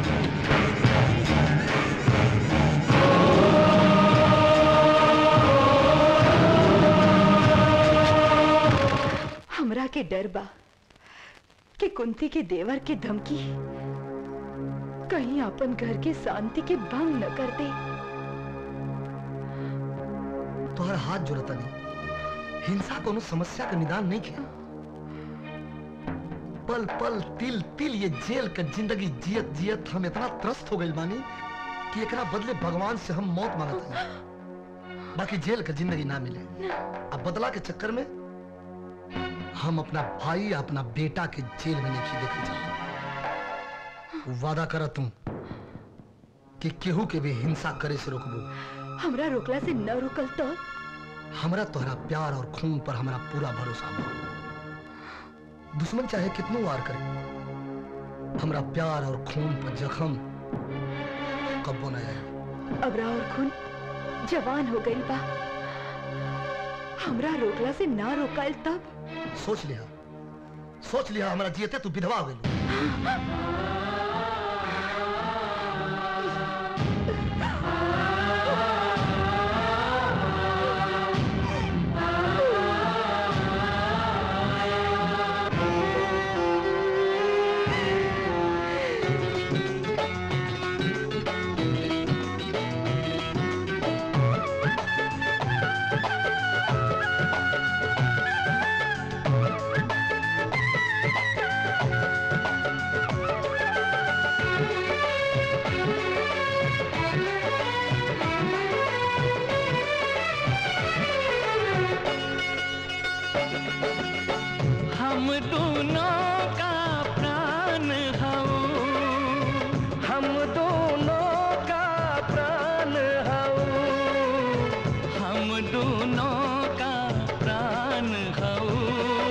हमरा के डर बा कि कुंती के देवर के धमकी कहीं अपन घर के शांति के भंग न कर दे तोहर हाथ जोड़ता नहीं हिंसा कोनो समस्या का निदान नहीं किया पल पल तिल तिल ये जेल का जिंदगी जियत जियत हम इतना त्रस्त हो गए बानी कि एकरा बदले भगवान से हम मौत मांगत हनी बाकी जेल का जिंदगी ना मिले अब बदला के चक्कर में हम अपना भाई या अपना बेटा के जेल में नहीं देखे चाहते वादा कर तू कि केहू के भी हिंसा करे से रोकबू हमरा रोकला से न रुकल तो हमरा तोहरा प्यार और खून पर हमरा पूरा भरोसा बा दुश्मन चाहे कितनो वार करे हमरा प्यार और खून पर जख्म कब्बो न आए अबरा और खून जवान हो गई बा हमरा रोकला से ना रोकल तब सोच लिया सोच लिया हमरा जियते तू विधवा हो गई हम दोनों का प्राण हूँ हम दोनों का प्राण हूँ हम दोनों का प्राण हूँ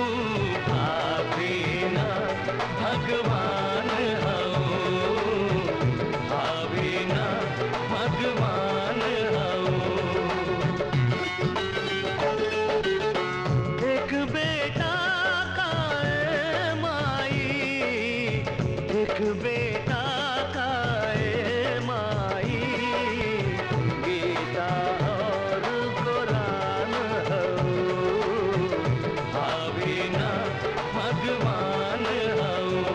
भाभी ना भगवान हूँ भाभी ना भगवान हूँ एक बेटा का ए माई एक बेटा का ए माई गीता और कुरान हो भावी ना भगवान हो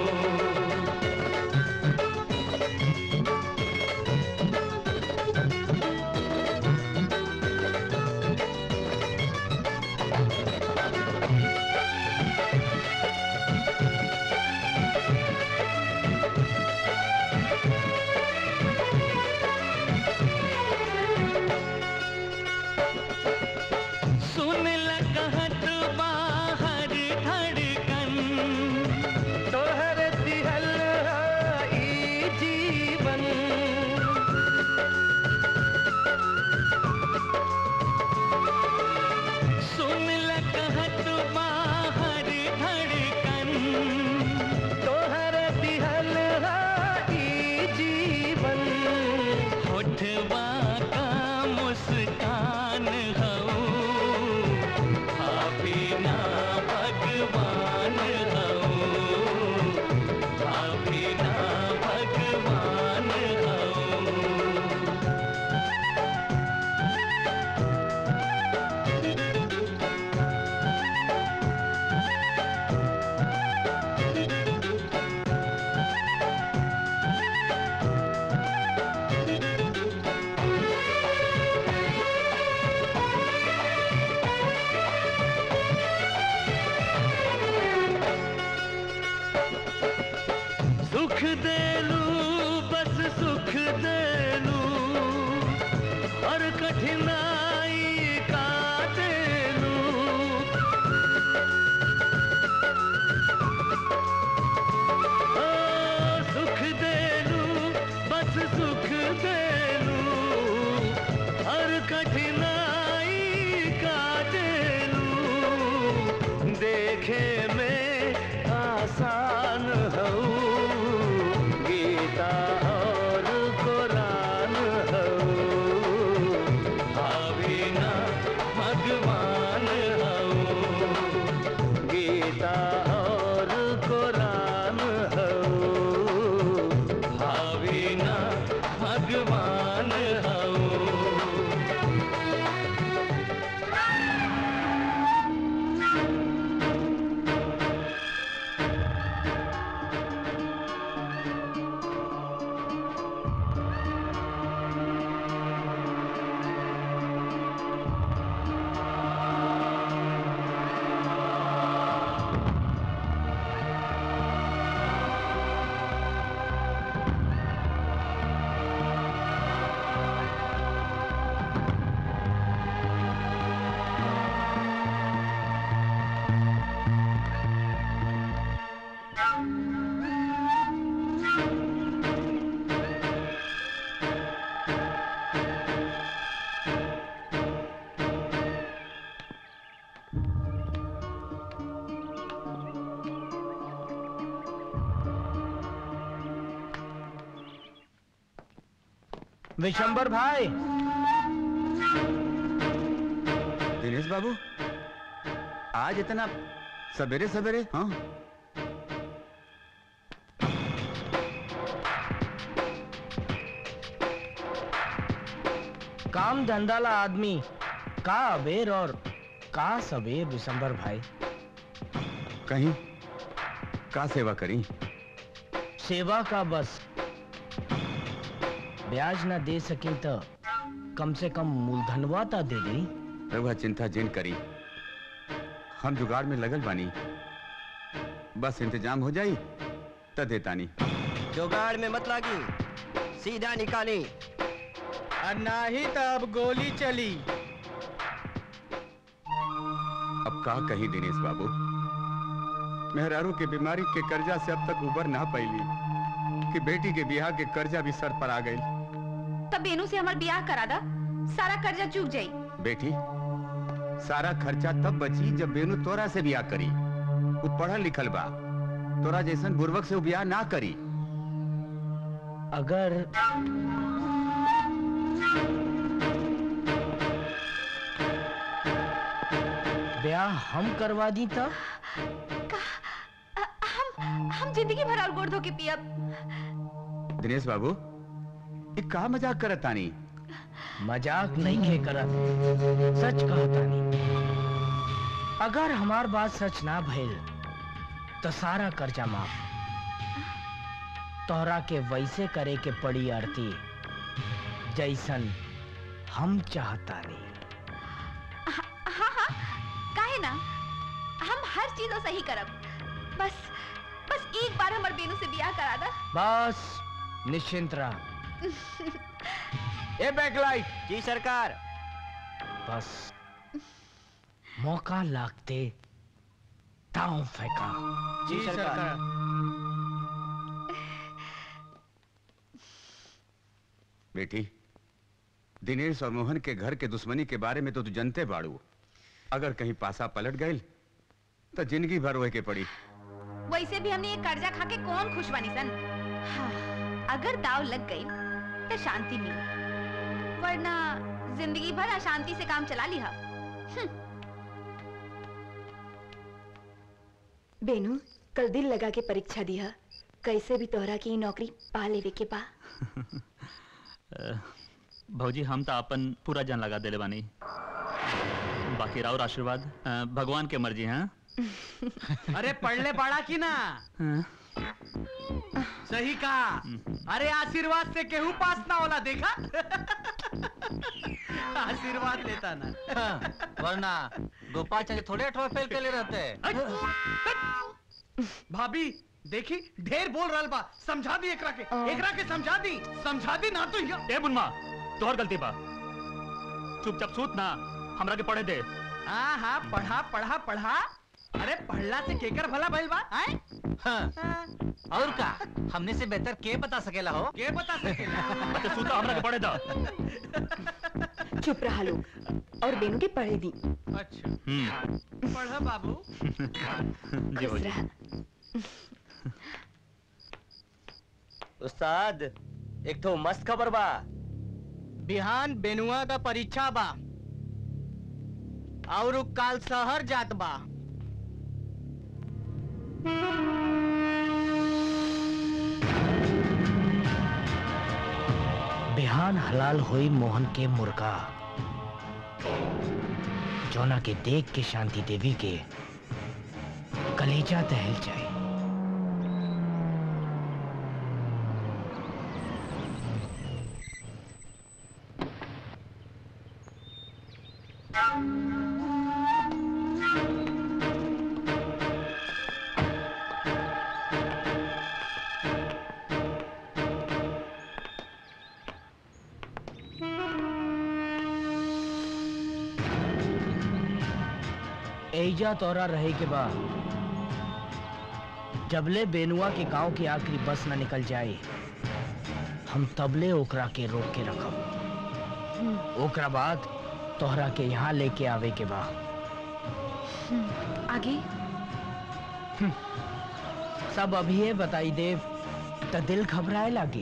सुन लगहत बाहर धड़कन तोहर दिहल है ई जीवन सुन लगहत बाहर धड़कन तोहर दिहल है देखे में आसान हो गीता और कुरान हो भावी ना भगवान हो गीता और कुरान हो भावी ना भगवान हो विशंबर भाई दिनेश बाबू आज इतना सवेरे सवेरे हाँ काम धंधा ला आदमी का अबेर और का सबेर विशंबर भाई कहीं का सेवा करी सेवा का बस ब्याज ना दे सके तो कम से कम मूलधनवा ता दे दे रघुआ चिंता जिन करी हम जुगाड़ में लगल बानी बस इंतजाम हो जाई त देतानी जुगाड़ में मत लागी सीधा निकाली और ना ही तब गोली चली अब का कही दिनेश बाबू मेहरारू के बीमारी के कर्जा से अब तक उबर ना पैली कि बेटी के ब्याह के कर्जा भी सर पर आ गई तब बेनू से हमार ब्याह करा दा सारा कर्जा चूक जाई बेटी सारा खर्चा तब बची जब बेनू तोरा से ब्याह करी वो पढ़ल लिखल बा तोरा जैसन बुर्वक से वो ब्याह ना करी अगर ब्याह हम करवा दी तब हम हम जिंदगी भर और गोड़ धो के पियब दिनेश बाबू ये का मजाक करत तानी मजाक नहीं है करत सच कहतानी अगर हमार बात सच ना भइल तो सारा कर्जा माफ तोहरा के वैसे करे के पड़ी आरती जैसन हम चाहतानी हाँ हाँ काहे ना हम हर चीज सही करब बस बस एक बार हमार बेनू से ब्याह करा दा बस निश्चिंत रह ए बैकलाइट जी सरकार बस मौका लागते ताऊ फेंका जी सरकार बेटी दिनेश और मोहन के घर के दुश्मनी के बारे में तो तू जनते बाड़ू अगर कहीं पासा पलट गई तो जिंदगी भर रोए के पड़ी वैसे भी हमने ये कर्जा खा के कौन खुश बनी सन हाँ, अगर दाव लग गई तो शांति मिली वरना जिंदगी भर अशांति से काम चला लिया बेनू कल दिल लगा के परीक्षा दिया कैसे भी तोहरा की ई नौकरी पा लेवे के बा अ, भौजी हम तो अपन पूरा जान लगा देले बानी बाकी राउर आशीर्वाद अ, भगवान के मर्जी है अरे पढ़ ले पढ़ा की ना सही कहा अरे आशीर्वाद से केहू पास ना होला देखा आशीर्वाद लेता ना वरना गोपाल चंद थोड़े अठवा फेल के ले रहते भाभी देखी ढेर बोल रहल बा समझा दी एकरा के एकरा के समझा दी समझा दी ना तो ये- ए बुनमा तोहर गलती बा चुपचाप सूत ना हमरा के पढ़े दे हाँ हाँ पढ़ा पढ़ा पढ़ा अरे पढ़ला से केकर भला भइल बा आए हाँ। और का हमने से बेहतर के बता सकेला हो के बता सकेला अच्छा सूता हमरा के पढ़े दा चुप रहा लोग और बेनू के पढ़े दी अच्छा हम्म पढ़ा बाबू जी खुश बोलिए रहा उस्ताद एक तो मस्त खबर बा बिहान बेनुआ का परीक्षा बा और उ काल शहर जात बा बिहान हलाल हुई मोहन के मुर्गा जोना के देख के शांति देवी के कलेजा दहल जाए एजा तोरा रहे के बाद जबले बेनुआ के गांव की आखिरी बस न निकल जाए हम तबले ओकरा के रोक के रखब ओकरा बाद तोहरा के यहाँ लेके आवे के बा आगे सब अभी बताई देव त दिल घबराए लागी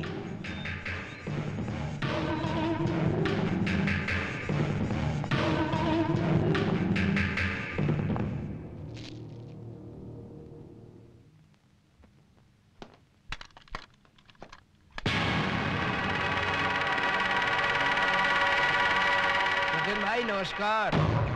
भाई नमस्कार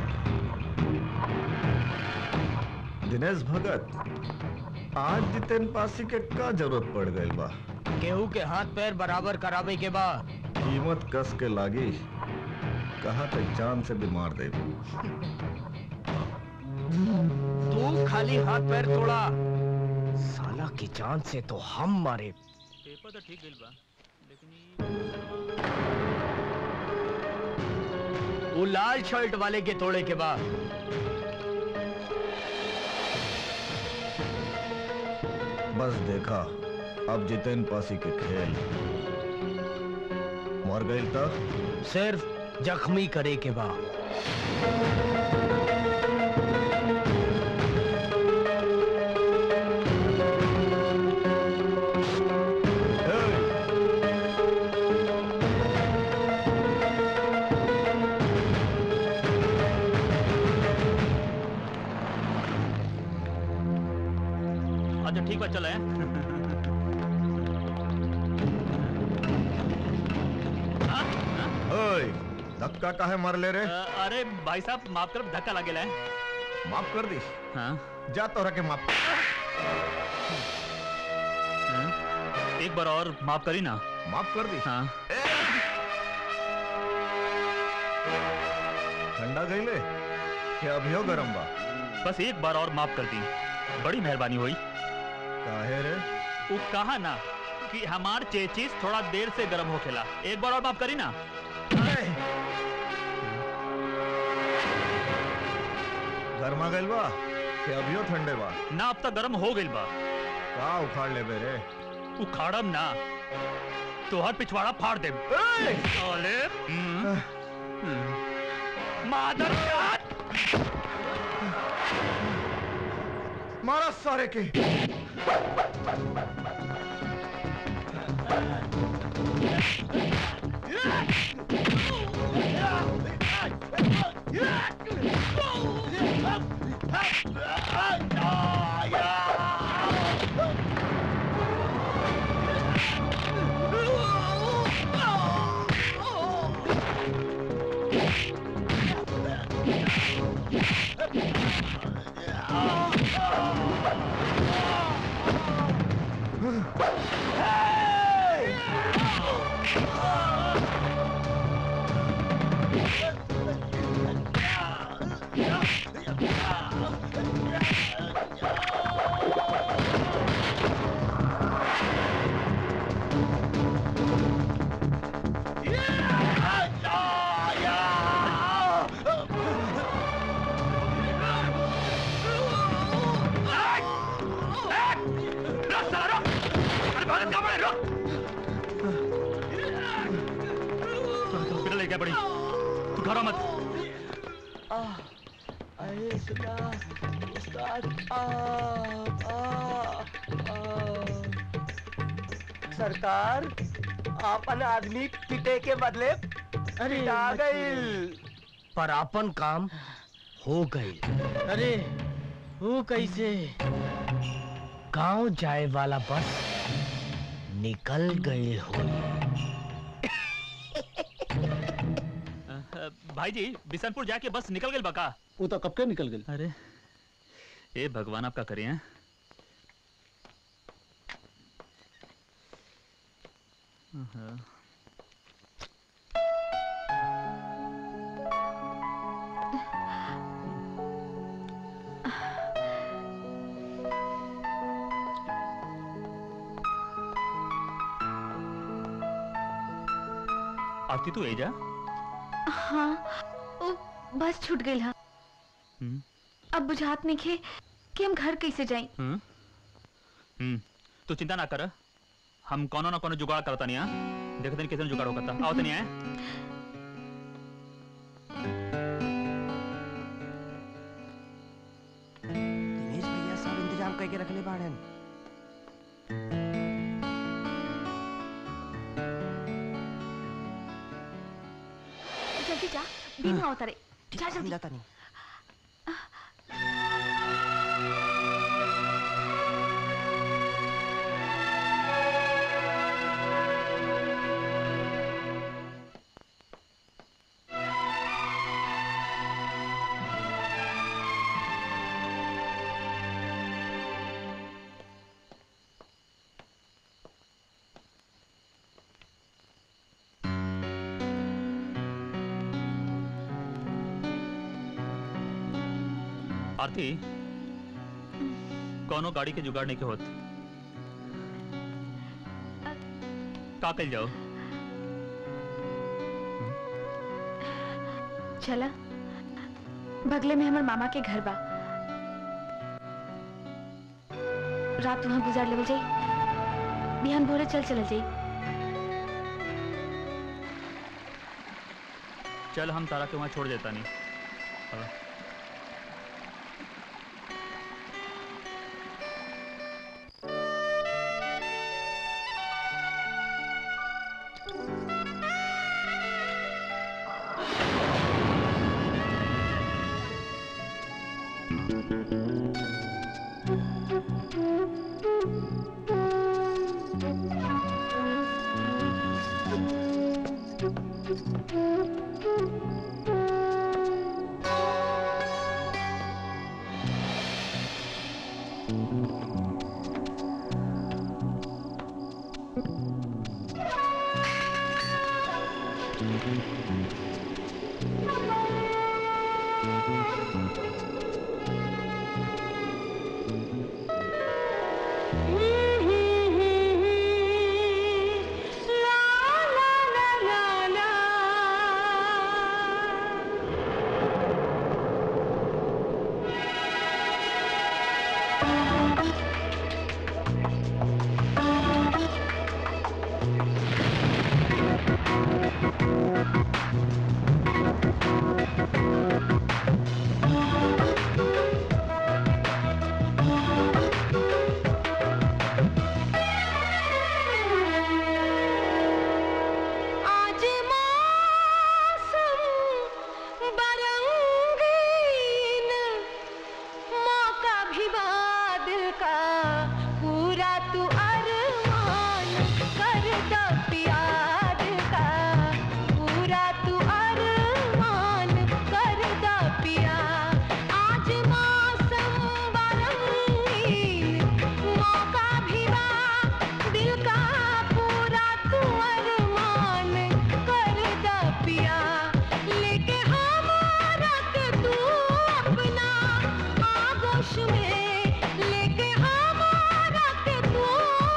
दिनेश भगत आज जितेन पासी के का जरूरत पड़ गई बा केहू के हाथ पैर बराबर करावे के बा कीमत कस के लागी कहा तक जान से बीमार दे तू खाली हाथ पैर तोड़ा साला की जान से तो हम मारे पेपर तो ठीक गइल बा लेकिन वो लाल शर्ट वाले के तोड़े के बाद बस देखा अब जितेन पासी के खेल मर गई तब सिर्फ जख्मी करे के बाद अच्छा ठीक बा चले ओए धक्का काहे मार ले रे अरे भाई साहब माफ कर धक्का लागेला है माफ कर दी हाँ जा तोरा के माफ एक बार और माफ करी ना माफ कर दी हाँ ठंडा गईले क्या अभियो गरम बा बस एक बार और माफ कर दी बड़ी मेहरबानी हुई काहे रे वो कहा ना कि हमार चेचिस थोड़ा देर से गर्म होखेला एक बार और माफ करी ना गरमा गइल बा कि अभियो ठंडे बा ना अब तक गर्म हो गइल बा का उखाड़ ले बेरे उखाड़म ना तोहर पिछवाड़ा फाड़ दे साले हम्म, हम्म। मादर मारा सारे के हॉस्पिटल लेके पड़ी घरों मत अरे सुना उस्ताद आ, आ, आ। सरकार आपन आदमी पिटे के बदले अरे पिटा मत गईल पर अपन काम हो गई अरे वो कैसे गांव जाए वाला बस निकल गई हो भाई जी बिशनपुर जाके बस निकल गई बका वो तो कब के निकल गई अरे ए भगवान आपका करिए हैं हाँ। आरती तू एजा हाँ ओ बस छूट गई हा हम्म अब बुझात नहीं खे कि हम घर कैसे जाएं हम्म हम्म तू चिंता ना कर हम कोनो ना कोनो जुगाड़ करता नहीं हाँ देखते नहीं कितने जुगाड़ होता आओ तनी आए दिनेश भैया सब इंतजाम करके रख ले बाड़न जल्दी जा दिन आओ तारे जा जल्दी जाता नहीं आरती कोनो गाड़ी के जुगाड़ नहीं के होत का कल जाओ चला बगले में हमर मामा के घर बा रात वहाँ गुजार लेवल जाई बिहान भोरे चल चल जाई चल हम तारा के वहाँ छोड़ देता नहीं हाँ। आज मौसम बरंगीन मौका भी बादल का पूरा तू अरमान कर दो प्यार का पूरा तू अरमान कर दो पिया आज मौसम बरंगीन मौका भी दिल का पूरा तू अरमान कर द पिया लेके हमारा के तू अपना आगोश में लेके हमारा के तू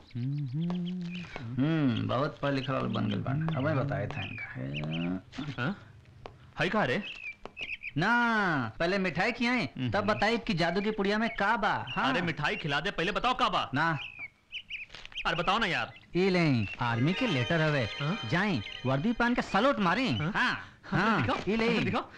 हम्म बहुत पढ़ लिखल वाला बन गेल बान अब बताए था इनका हई कहा रे ना पहले मिठाई खियाए तब बताई कि जादू की पुड़िया में का बा हाँ अरे मिठाई खिला दे पहले बताओ का बा ना अरे बताओ ना यार ई ले आर्मी के लेटर हवे जाई वर्दी पहन के सलोट मारी हाँ हाँ ई ले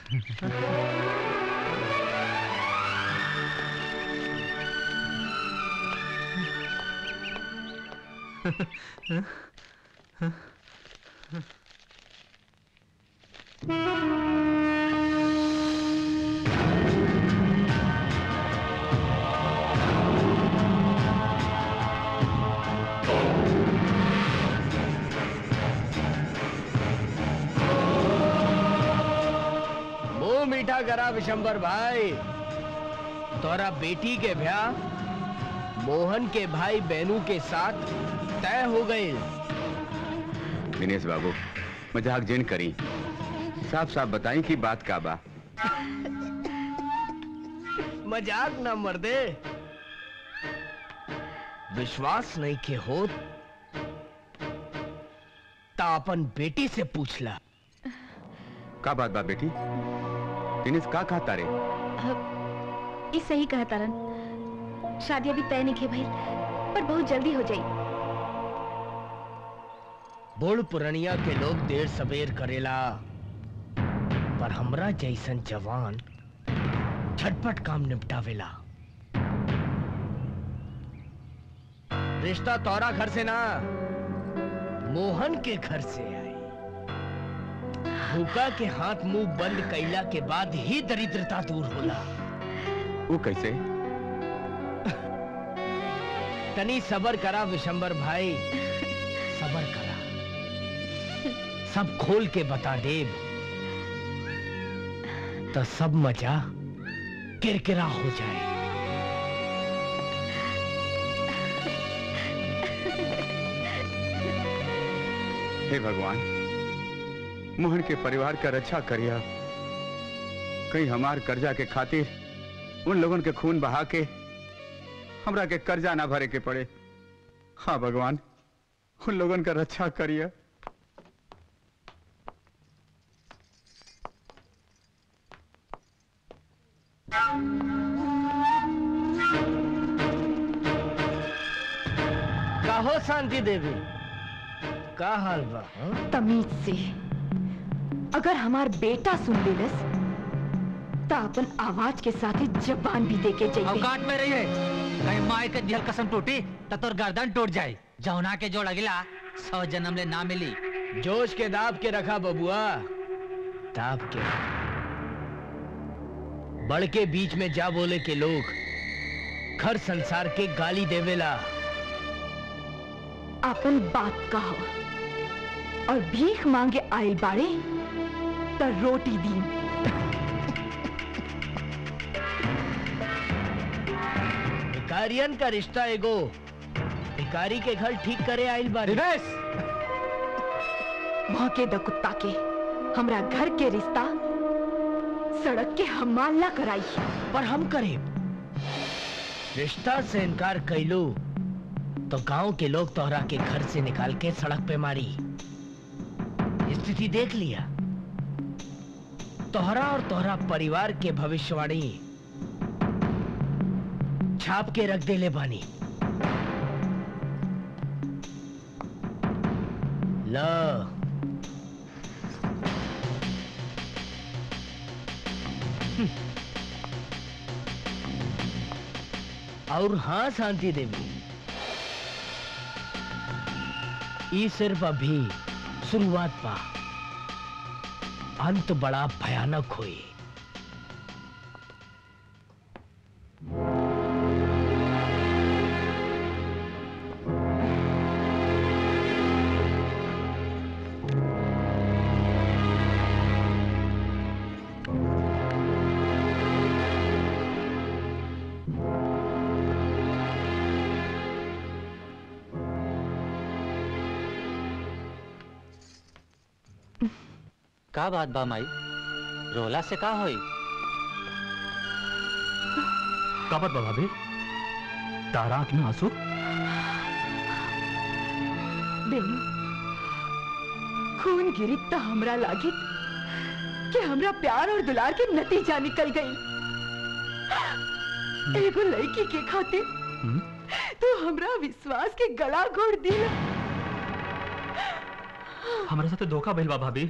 मुंह मीठा करा विशंबर भाई तोरा बेटी के ब्याह मोहन के भाई बेनू के साथ तय हो गए दिनेश बाबू मजाक जिन करी साफ साफ बताई कि बात का बा मजाक न मर्दे विश्वास नहीं के हो ता अपन बेटी से पूछला का बात बा बेटी दिनेश का कहा तारे ई सही कहा तारन शादी अभी तय नहीं खे भइल पर बहुत जल्दी हो जाई बूढ़ पुरनिया के लोग देर सवेर करेला पर हमरा जैसन जवान झटपट काम निपटावेला रिश्ता तोरा घर से ना मोहन के घर से आई भूखा के हाथ मुंह बंद कैला के बाद ही दरिद्रता दूर होला वो कैसे तनी सबर करा विशंबर भाई सबर करा सब खोल के बता देव तो सब मजा किरकिरा हो जाए हे भगवान मोहन के परिवार का रक्षा करिया कहीं हमार कर्जा के खातिर उन लोगन के खून बहा के हमरा के कर्जा ना भरे के पड़े हाँ भगवान उन लोगन का रक्षा करिया कहो शांति देवी का हाल बा हाँ? तमीज से अगर हमार बेटा सुन लेलस तो अपन आवाज के साथ ही जबान भी दे के जाइए औकात में रही है कहीं माय के दिहल कसम टूटी तो तोर गर्दन टूट जाए जौना के जोड़ अगिला सौ जन्म ले ना मिली जोश के दाब के रखा बबुआ दाब के बड़ के बीच में जा बोले के लोग घर संसार के गाली देवेला अपन बात कहो और भीख मांगे आयल बाड़े तो रोटी दी भिकारियन का रिश्ता एगो भिकारी के घर ठीक करे आइल बारी भौके द कुत्ता के हमरा घर के रिश्ता सड़क के हमाल ना कराई पर हम करे रिश्ता से इनकार कैलो तो गांव के लोग तोहरा के घर से निकाल के सड़क पे मारी स्थिति देख लिया तोहरा और तोहरा परिवार के भविष्यवाणी छाप के रख दे ले बानी ल और हाँ शांति देवी ये सिर्फ अभी शुरुआत पा अंत बड़ा भयानक हुई का बात बा माई रोला से का होई का बात बा भाभी तारा आंख में आंसू बेनू खून गिरी त हमरा लागित कि हमरा प्यार और दुलार के नतीजा निकल गई एगो लड़की के खातिर तू हमरा विश्वास के गला घोट दिला हमारे साथ धोखा भइल बा भाभी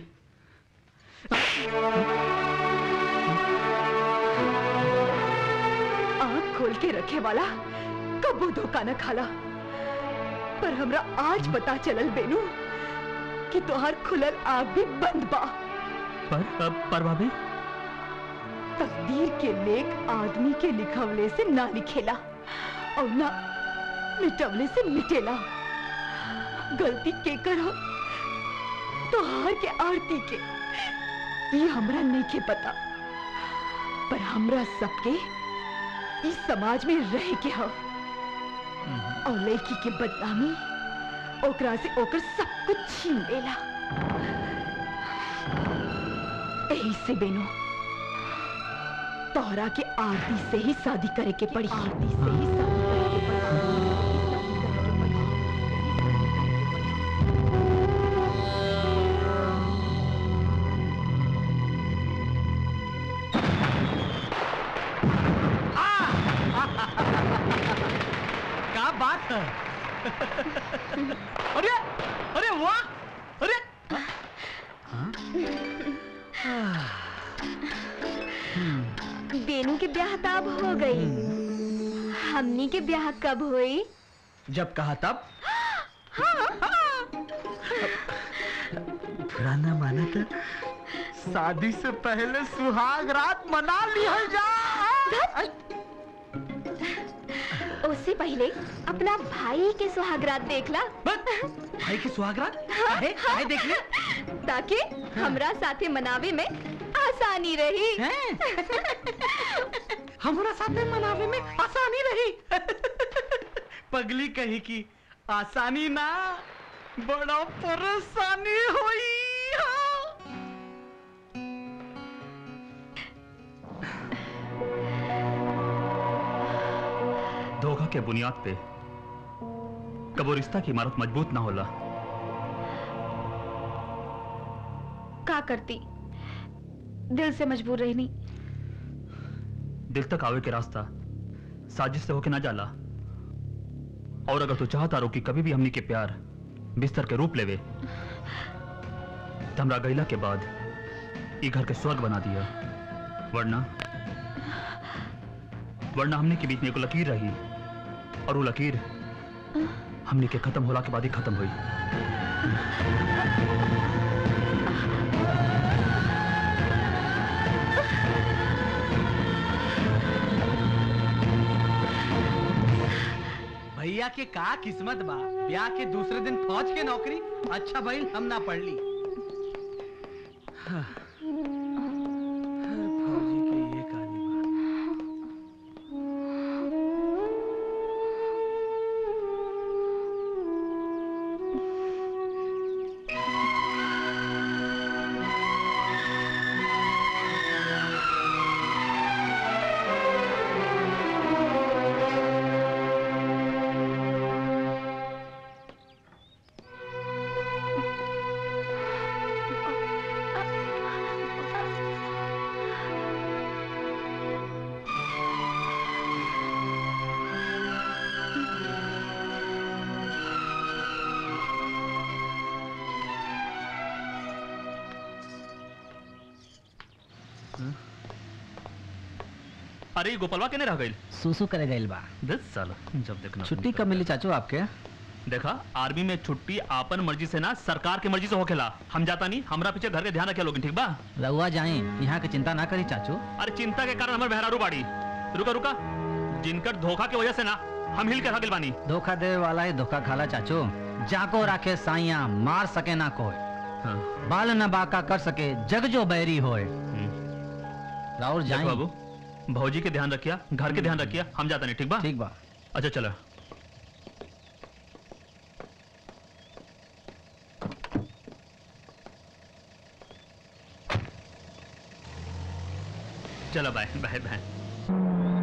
आंख खोल के रखे वाला कबो धोखा न खाला पर हमरा आज पता चलल बेनू कि तोहार खुलल आग भी बंद बा पर पर भाभी तकदीर के लेख आदमी के लिखवले से ना लिखेला और ना मिटवले से मिटेला गलती के करो तोहार के आरती के ये हमरा नहीं के पता पर हमरा सबके इस समाज में रह के हो और लड़की के बदनामी ओकरा से ओकर सब कुछ छीन लेला यही से बेनो तोहरा के आरती से ही शादी करे के पड़ी आरती से ही शादी करे के क्या बात है अरे अरे वाह अरे बेनू के ब्याह तब हो गई हमनी के ब्याह कब हुई जब कहा तब पुराना माना था शादी से पहले सुहाग रात मना लिया जा उससे पहले अपना भाई के सुहागरात देखला भाई के सुहागरात काहे काहे देख ले ताकि हमरा साथे मनावे में आसानी रही हमारा साथे मनावे में आसानी रही पगली कही की आसानी ना बड़ा परेशानी हुई धोखा के बुनियाद पे कबो रिश्ता की इमारत मजबूत ना होला का करती दिल से मजबूर रहनी दिल तक आवे के रास्ता साजिश से होके ना जाला और अगर तू चाहता रो कि कभी भी हमनी के प्यार बिस्तर के रूप लेवे तो हमरा गैला के बाद ई घर के स्वर्ग बना दिया वरना वरना हमने के बीच में एगो लकीर रही और वो लकीर हमने के खत्म होला के बाद ही खत्म हुई भैया के का किस्मत बा ब्याह के दूसरे दिन फौज के नौकरी अच्छा भाई हम ना पढ़ ली हाँ। हर फौजी के ये कहानी अरे ये गोपालवा केने रह गइल सुसु करे गइल बा दस साल जब देखना छुट्टी कब मिली चाचू आपके देखा आर्मी में छुट्टी आपन मर्जी से ना सरकार के मर्जी से होखेला हम जाता नहीं हमरा पीछे घर के ध्यान रखे लोग ठीक बा रउआ जाई यहाँ के चिंता ना करी चाचू अरे चिंता के कारण हमारे बहरारू बाड़ी रुका रुका जिनकर धोखा की वजह से ना हम हिल के रह गइल बानी धोखा दे वाला ही धोखा खाला चाचू जाको राखे साइया मार सके ना कोई बाल न बाका कर सके जग जो बैरी होए राउर देखो जाई बाबू भौजी के ध्यान रखिया घर के ध्यान रखिया हम जाता नहीं ठीक बा ठीक बा अच्छा चलो चलो बाय बाय बाय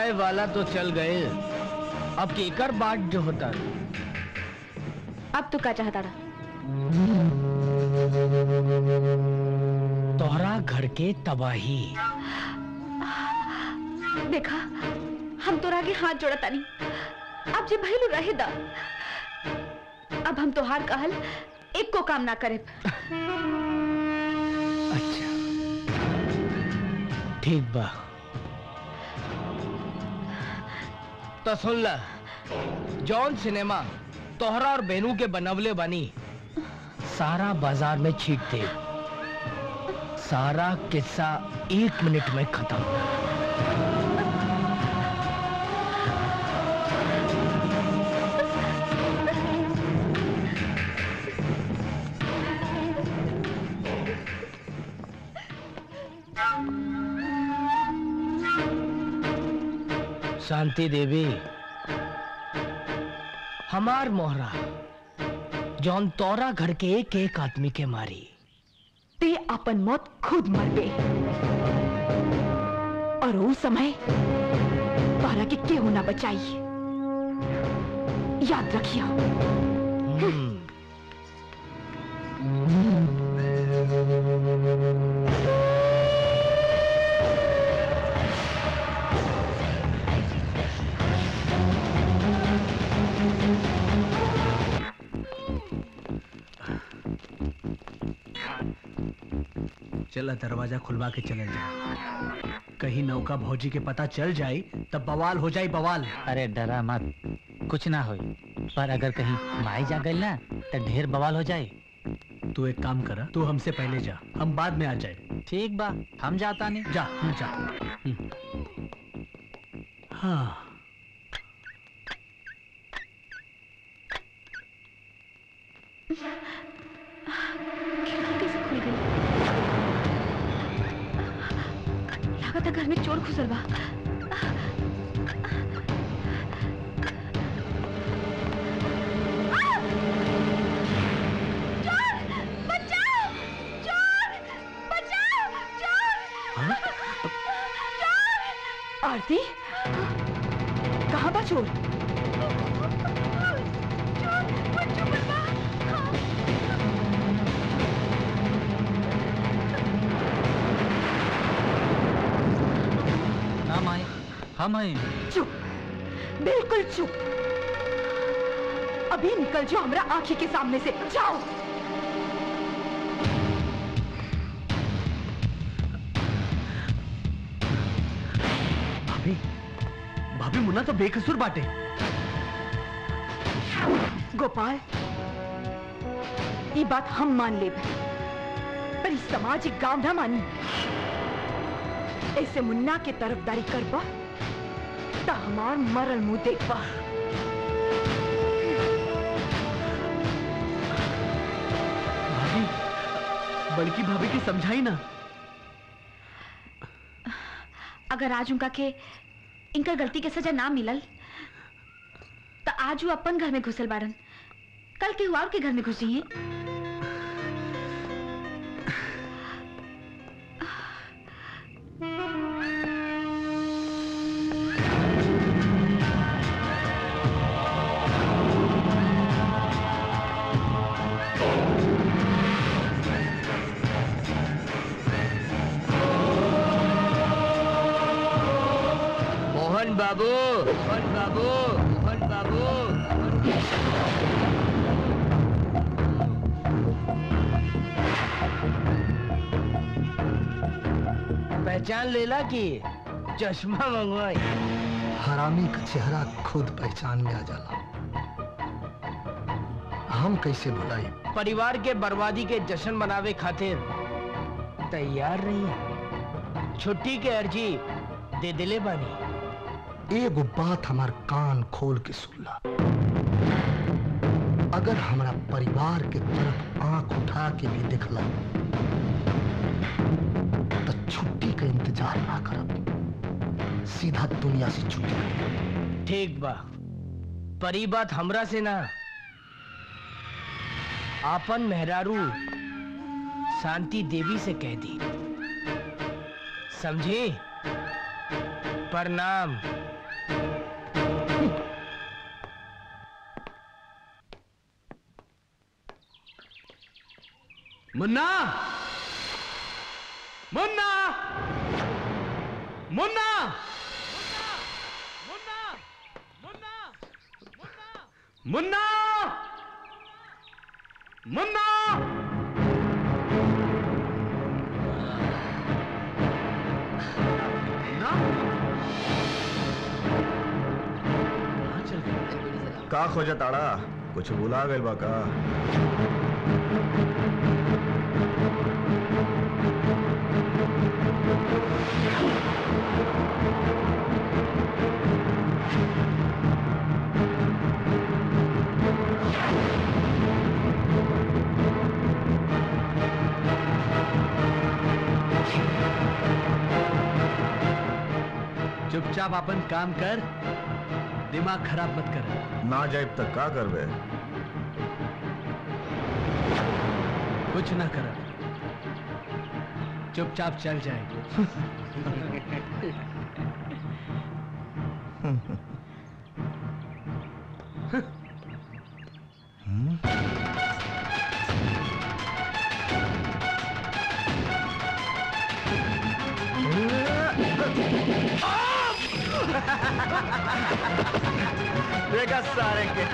जाए वाला तो चल गए अब केकर बाट जो होता अब तू का चाहता रहा तोहरा घर के तबाही देखा हम तोरा आगे हाथ जोड़ा तानी अब जे भइलू रहे दा अब हम तोहार कहल एक को काम ना करे ठीक बा तो सुन ला जॉन सिनेमा तोहरा और बेनू के बनवले बनी सारा बाजार में छीट दे सारा किस्सा एक मिनट में खत्म शांति देवी हमार मोहरा जौन तोरा घर के एक एक आदमी के मारी ते अपन मौत खुद मर गए और वो समय तोहरा के केहू ना बचाई याद रखिया चला दरवाजा खुलवा के चले जाए कहीं नौका भौजी के पता चल जाए तब बवाल हो जाए बवाल अरे डरा मत कुछ ना हो पर अगर कहीं माई जा गई ना तो ढेर बवाल हो जाए तू एक काम करा तू हमसे पहले जा हम बाद में आ जाए ठीक बा हम जाता नहीं जा जा हम्म। हाँ कैसे खुल गई लागत घर में चोर घुसल बा आरती कहाँ बा चोर ना माई हम हैं चुप बिल्कुल चुप अभी निकल जाओ हमरा आंखी के सामने से जाओ भाभी भाभी मुन्ना तो बेकसूर बाटे गोपाल ये बात हम मान ले पर इस सामाजिक गांव ना मानी ऐसे मुन्ना के तरफदारी करबा ता हमार मरल मुंह देखबा भाभी बड़की भाभी की समझाई ना अगर आज उनका के इनका गलती के सजा ना मिलल तो आज वो अपन घर में घुसल बाड़न कल के हुआ के घर में घुसी हैं मोहन बाबू मोहन बाबू मोहन बाबू पहचान लेला कि चश्मा मंगवाई हरामी का चेहरा खुद पहचान में आ जाला हम कैसे भुलाई परिवार के बर्बादी के जश्न मनावे खातिर तैयार नहीं छुट्टी के अर्जी दे दिले बानी एगो बात हमार कान खोल के सुनला अगर हमारा परिवार के तरफ आंख उठा के भी दिखला तो छुट्टी का इंतजार ना करब सीधा दुनिया से छुट्टी कर ठीक बा परी बात हमरा से ना आपन मेहरारू शांति देवी से कह दी समझे प्रणाम मुन्ना मुन्ना मुन्ना मुन्ना मुन्ना का खोजा ताड़ा कुछ बुला गइल बा का चुपचाप अपन काम कर दिमाग खराब मत कर ना जाइब तक का करबे कुछ ना कर चुपचाप चल जाए देखा सारे के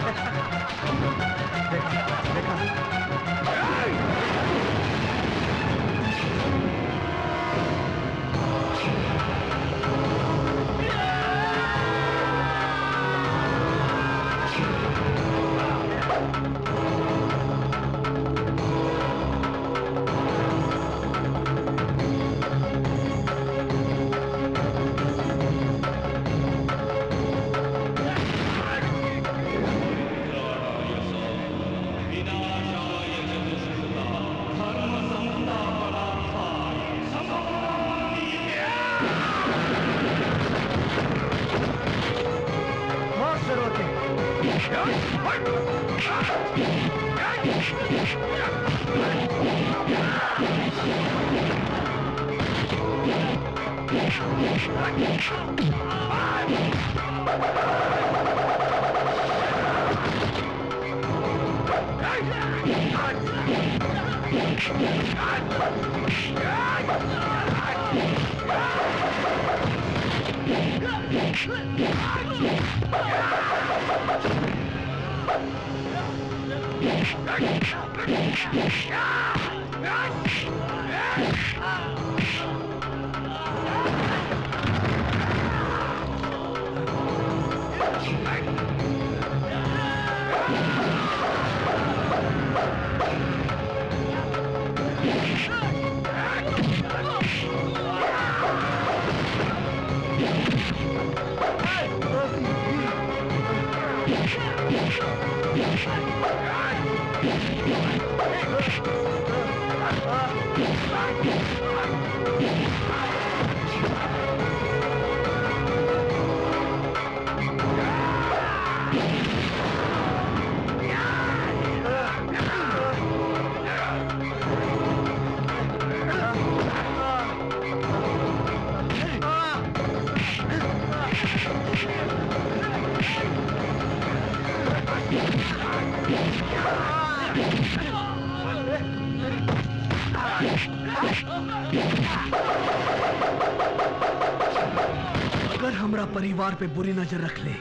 अगर हमरा परिवार पे बुरी नजर रख ले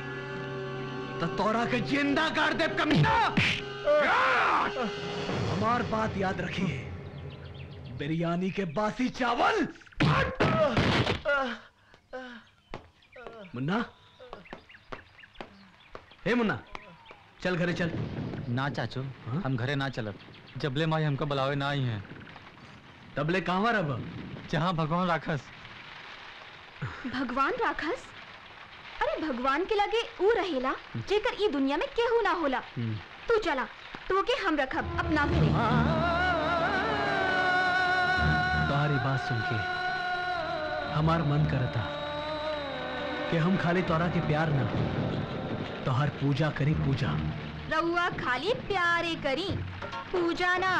तो तोरा के जिंदा कर दे कमीना हमार बात याद रखिए बिरयानी के बासी चावल मुन्ना हे मुन्ना चल घरे चल ना चाचू हम घरे ना चलब जबले माई हमको बुलावे ना आई हैं तबले कहाँ रब जहाँ भगवान राखस भगवान राखस अरे भगवान के लगे ऊ रहेला जेकर ई दुनिया में केहू ना होला तू चला तो के हम रखब अपना घरे तुम्हारी बात सुन के हमार मन करता कि हम खाली तोरा के प्यार ना तोहर पूजा करी पूजा रउआ खाली प्यारे करी पूजा ना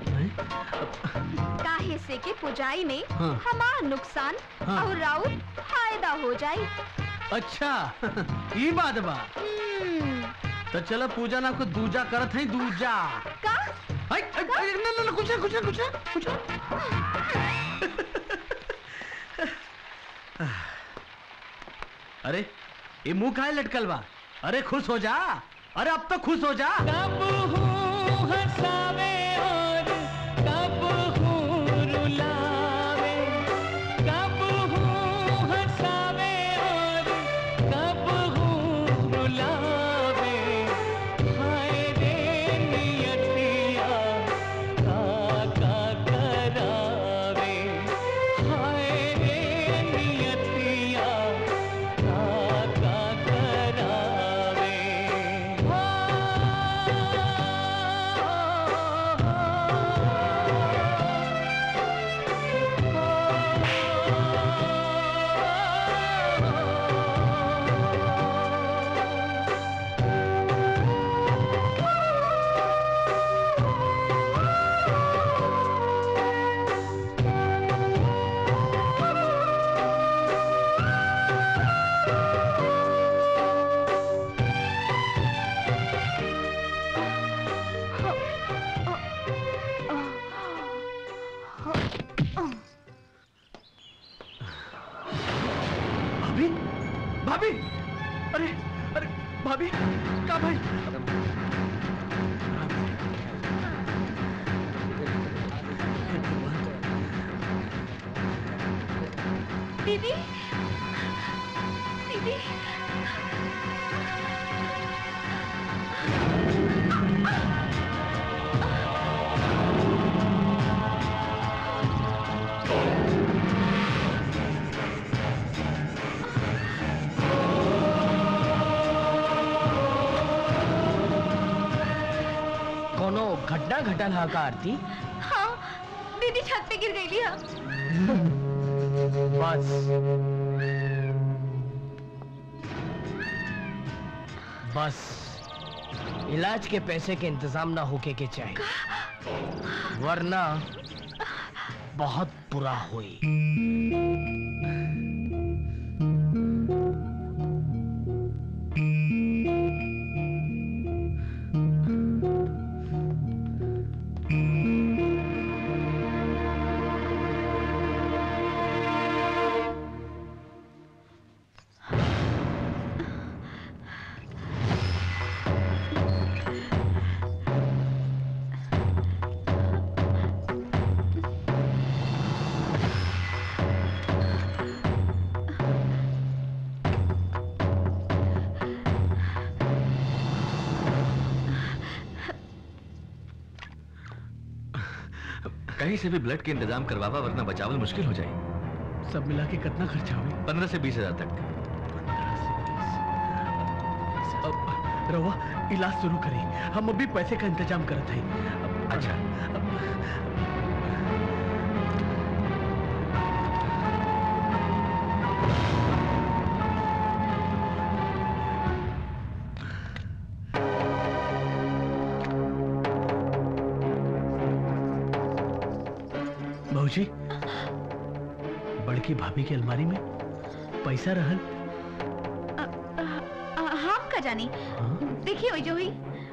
काहे से के पुजाई में हाँ। हमार नुकसान हाँ। और राउर फायदा हो जाए अच्छा ये बात बा तो चलो पूजा ना को दूजा करत है दूजा का हाय, हाय, हाय, ना, ना, ना, कुछ कुछ ना कुछ ना कुछ ना कुछ ना अरे ये मुंह काहे लटकल बा अरे खुश हो जा अरे अब तो खुश हो जा हंसावे और कब हूँ रुलावे कब हूँ हंसावे और कब हूँ रुलावे हाय रे नियतिया का का करावे हाय रे नियतिया का का करावे भाभी भाभी अरे अरे भाभी का भाई दीदी दीदी कोनो घटना घटल हा का आरती हाँ दीदी छत पे गिर गई लिया बस बस इलाज के पैसे के इंतजाम ना होके के चाहिए वरना बहुत बुरा हुई कहीं से भी ब्लड के इंतजाम करवावा वरना बचावल मुश्किल हो जाए सब मिला के कितना खर्चा हुई पंद्रह से बीस हजार तक अब रवा इलाज शुरू करी हम अभी पैसे का इंतजाम करत हैं अच्छा भाजी बड़की भाभी की अलमारी में पैसा रहल आ, हम का जानी देखिए वही जो हुई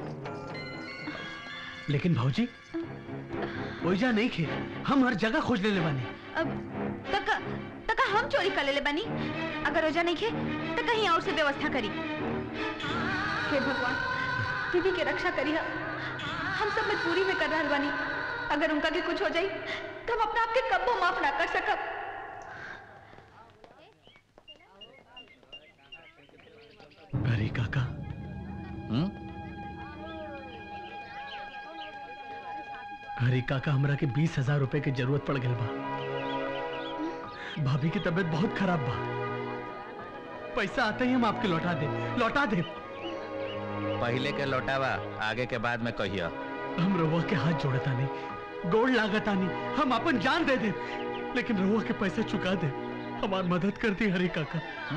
लेकिन भाजी ओइजा नहीं खे हम हर जगह खोज ले बानी अब तक तक हम चोरी कर ले बनी अगर रोजा नहीं खे तो कहीं और से व्यवस्था करी हे भगवान दीदी के रक्षा करी हम सब मजबूरी में कर रहा बानी अगर उनका भी कुछ हो जाई तो हम अपना आपके कब्बो माफ ना कर सकब अरे काका अरे काका हमरा के बीस हजार रुपए की जरूरत पड़ गई बा भाभी की तबीयत बहुत खराब बा पैसा आते ही हम आपके लौटा दे लौटा दे पहले के लौटावा आगे के बाद में कहियो हम रहुआ के हाथ जोड़ता नहीं गोड़ लागता नहीं हम अपन जान दे दे लेकिन रहुआ के पैसे चुका दे हमार मदद कर दी हरे काका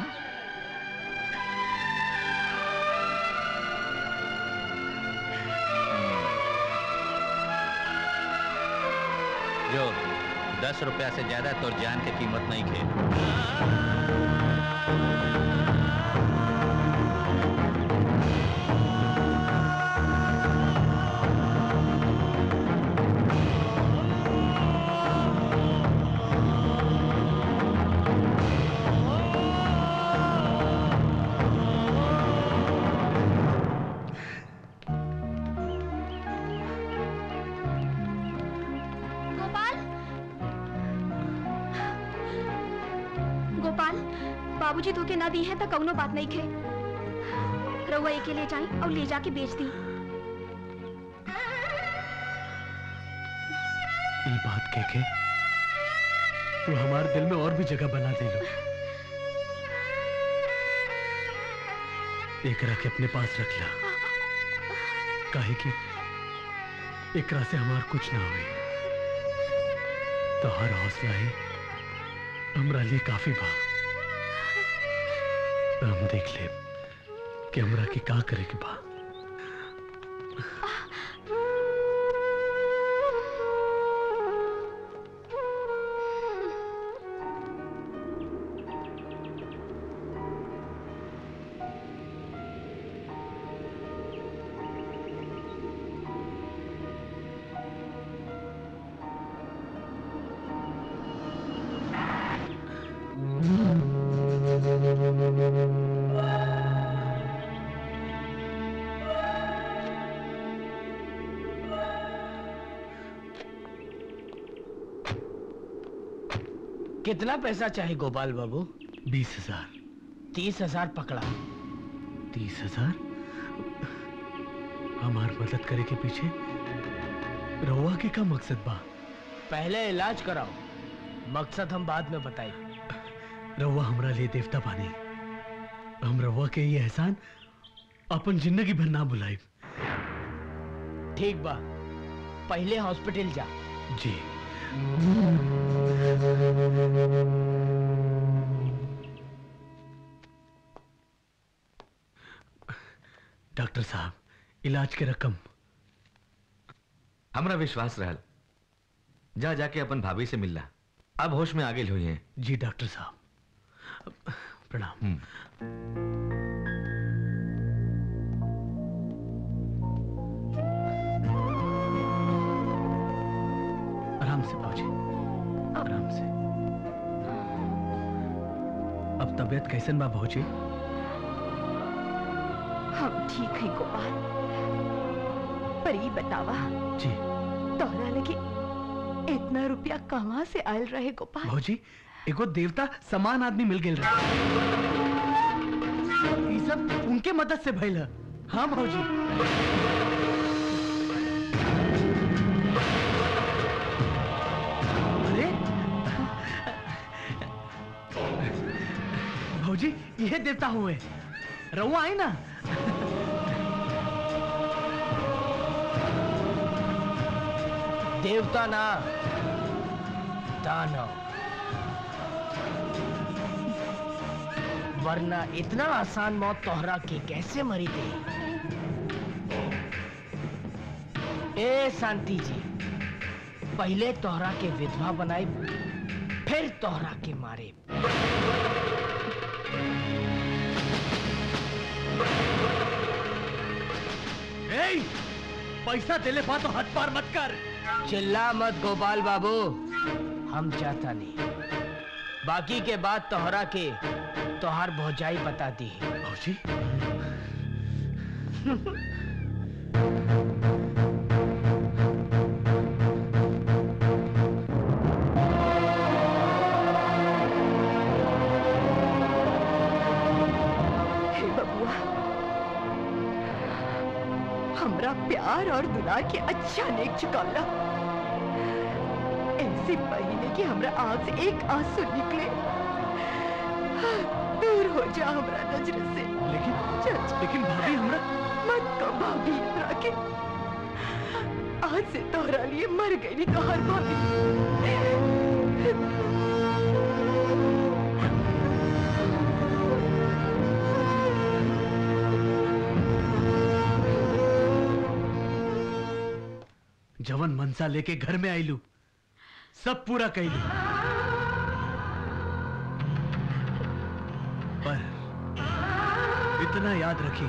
जो दस रुपया से ज्यादा तो जान की कीमत नहीं खे बाबूजी धोखे ना दी है तो कौनो बात नहीं खे रउआ एक ले जाई और ले जाके बेच दी ये बात कह के तू हमारे दिल में और भी जगह बना दे लो एकरा के अपने पास रख ला काहे कि एकरा से हमार कुछ ना हुई तो हर हौसला ही हमरा लिए काफी बा तो हम देख ले कि हमरा के का करे के बा कितना पैसा चाहिए गोपाल बाबू बीस हजार तीस हजार पकड़ा तीस हजार हमार मदद करे के पीछे रहुआ के का मकसद बा पहले इलाज कराओ मकसद हम बाद में बताए रहुआ हमरा लिए देवता बानी हम रहुआ के ये एहसान अपन जिंदगी भर ना भुलाई ठीक बा पहले हॉस्पिटल जा जी डॉक्टर साहब इलाज के रकम हमरा विश्वास रहल जा जाके अपन भाभी से मिलला अब होश में आगे हुई हैं जी डॉक्टर साहब प्रणाम आराम से पहुंचे आराम से अब तबीयत कैसन बा भौजी हम ठीक है गोपाल पर ये बतावा जी तोहरा लगे इतना रुपया कहाँ से आयल रहे गोपाल भौजी एगो देवता समान आदमी मिल गेल रहे ई सब उनके मदद से भइल है हाँ भौजी अरे भौजी ये देवता हुए रहुआ आई ना देवता ना दानव वरना इतना आसान मौत तोहरा के कैसे मरी थी ए शांति जी पहले तोहरा के विधवा बनाई फिर तोहरा के मारे ए, पैसा देले बा तो हद पार मत कर चिल्ला मत गोपाल बाबू हम चाहता नहीं बाकी के बाद तोहरा के तोहार भौजाई बता दी भौजी हे बबुआ हमरा प्यार और दुलार के अच्छा नेक चुकावला ऐसे महीने की हमरा आंख से एक आंसू निकले दूर हो जा हमरा नजर से लेकिन चल चल। लेकिन भाभी हमरा मत कहो भाभी हमरा के आज से तोहरा लिए मर गई तोहर भाभी जवन मनसा लेके घर में आईलू सब पूरा कैलू पर इतना याद रखी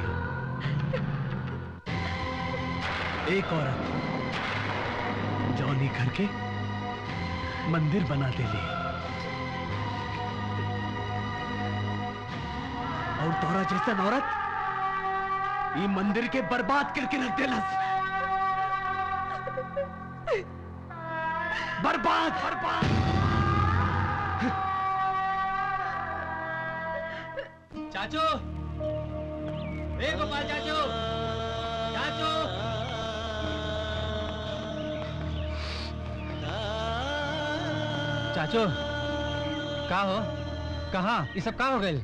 एक औरत जौनी घर के मंदिर बना देली और तोरा जैसन औरत ये मंदिर के बर्बाद करके रख देलस बर्बाद बर्बाद चाचू ए गोपाल चाचू चाचू चाचो का हो कहाँ ये सब का हो गए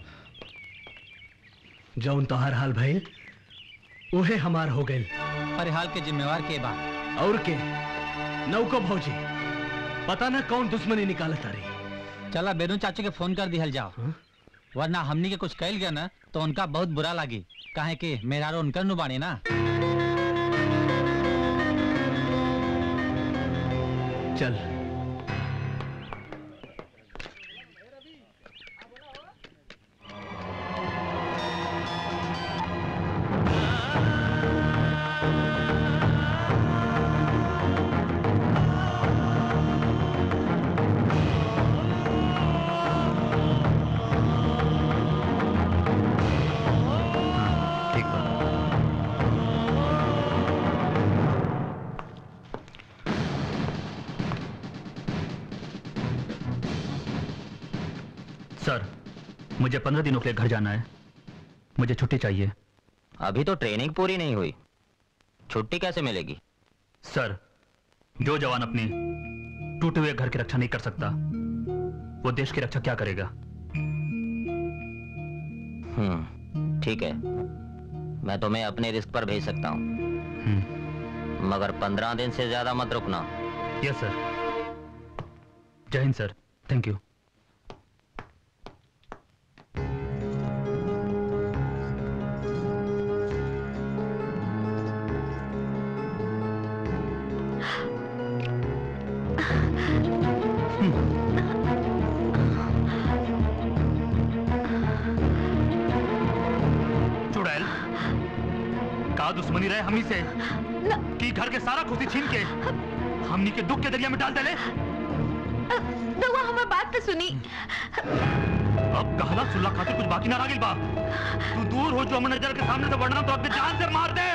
जौन तोहार हाल भइल उहे हमार हो गइल अरे हाल के जिम्मेवार के बा और के नौको भौजी पता ना कौन दुश्मनी निकालत तारी चला बेनू चाचू के फोन कर दिहल जाओ वरना हमनी के कुछ कैल गया ना तो उनका बहुत बुरा लागी काहे कि मेरा उनकर नु बानी ना चल ठीक बा सर मुझे पंद्रह दिनों के लिए घर जाना है मुझे छुट्टी चाहिए अभी तो ट्रेनिंग पूरी नहीं हुई छुट्टी कैसे मिलेगी सर जो जवान अपने टूटे हुए घर की रक्षा नहीं कर सकता वो देश की रक्षा क्या करेगा हम्म ठीक है मैं तुम्हें अपने रिस्क पर भेज सकता हूँ मगर पंद्रह दिन से ज्यादा मत रुकना यस सर जय हिंद सर थैंक यू चुड़ैल का दुश्मनी रहे हमी से कि घर के सारा खुशी छीन के हमनी के दुख के दरिया में डाल देले रउआ हमार बात तो सुनी अब कहला सुल्ला खातिर कुछ बाकी ना रह गइल बा तू दूर हो जो हमर नजर के सामने से वरना तो अपने जान से मार दे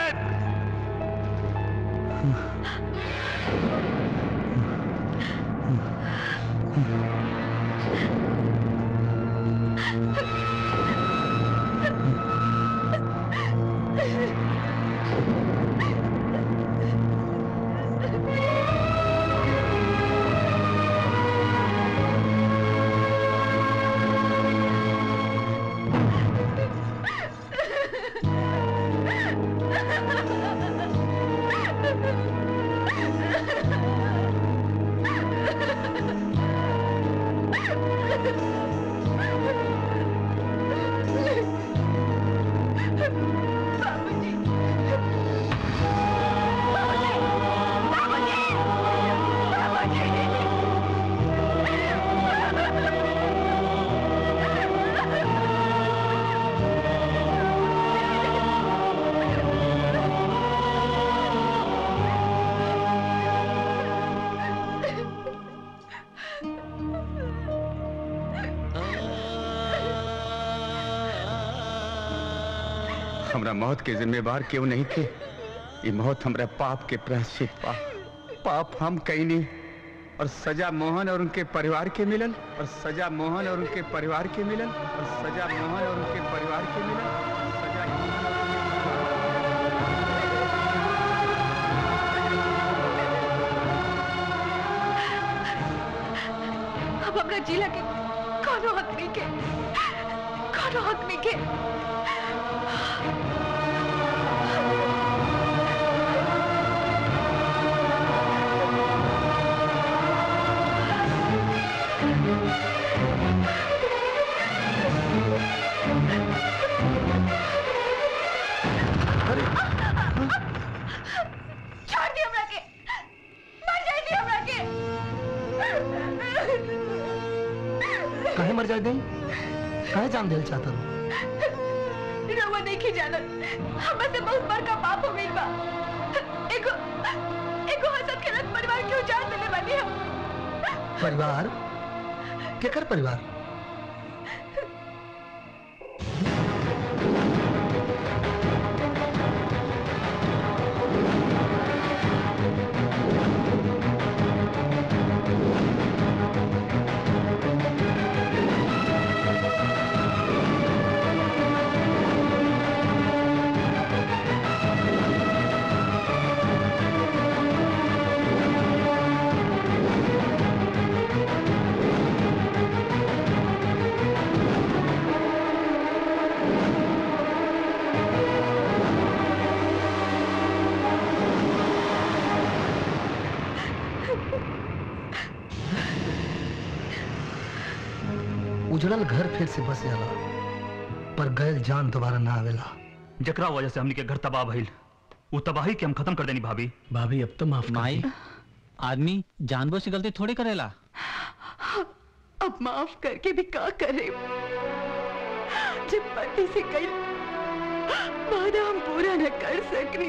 हमरा मौत के जिम्मेवार क्यों नहीं थे ये मौत हमरा पाप के प्रायश्चित पा पाप हम कहीं नहीं और सजा मोहन और उनके परिवार के मिलन और सजा मोहन और उनके परिवार के मिलन और सजा मोहन और उनके परिवार के मिलन सजा अब हमरा जिला के कोनो हक नहीं के कोनो हक नहीं के छोड़ दी हमरा के मर जाए दी हमरा के कहे मर जाए गई कहे जान दिल चाहता हूँ रउआ नहीं की जानत हमरा से बहुत बड़का पाप हो गइल बा एगो एगो हसत खेलत परिवार के उजाड़ देले बानी हम परिवार केकर परिवार उजड़ल घर फिर से बस जाला पर गयल जान दोबारा ना आवेला जकरा वजह से हमनी के घर तबाह भइल वो तबाही के हम खत्म कर देनी भाभी भाभी अब तो माफ माई आदमी जानबूझ से गलती थोड़ी करेला अब माफ करके भी का करे जब पति से कई वादा हम पूरा न कर सकनी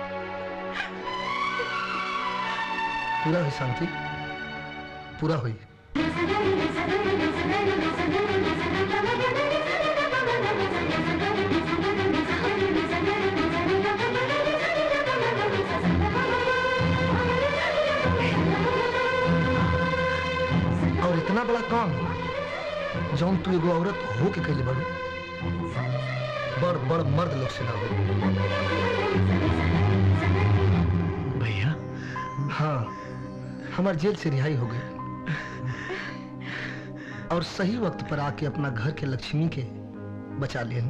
पूरा हुई शांति पूरा हुई और इतना बड़ा काम जौन तू एगो औरत हो के कैले बड़ू बड़ बड़ मर्द लोग से ना हो भैया हाँ हमार जेल से रिहाई हो गई और सही वक्त पर आके अपना घर के लक्ष्मी के बचा लिए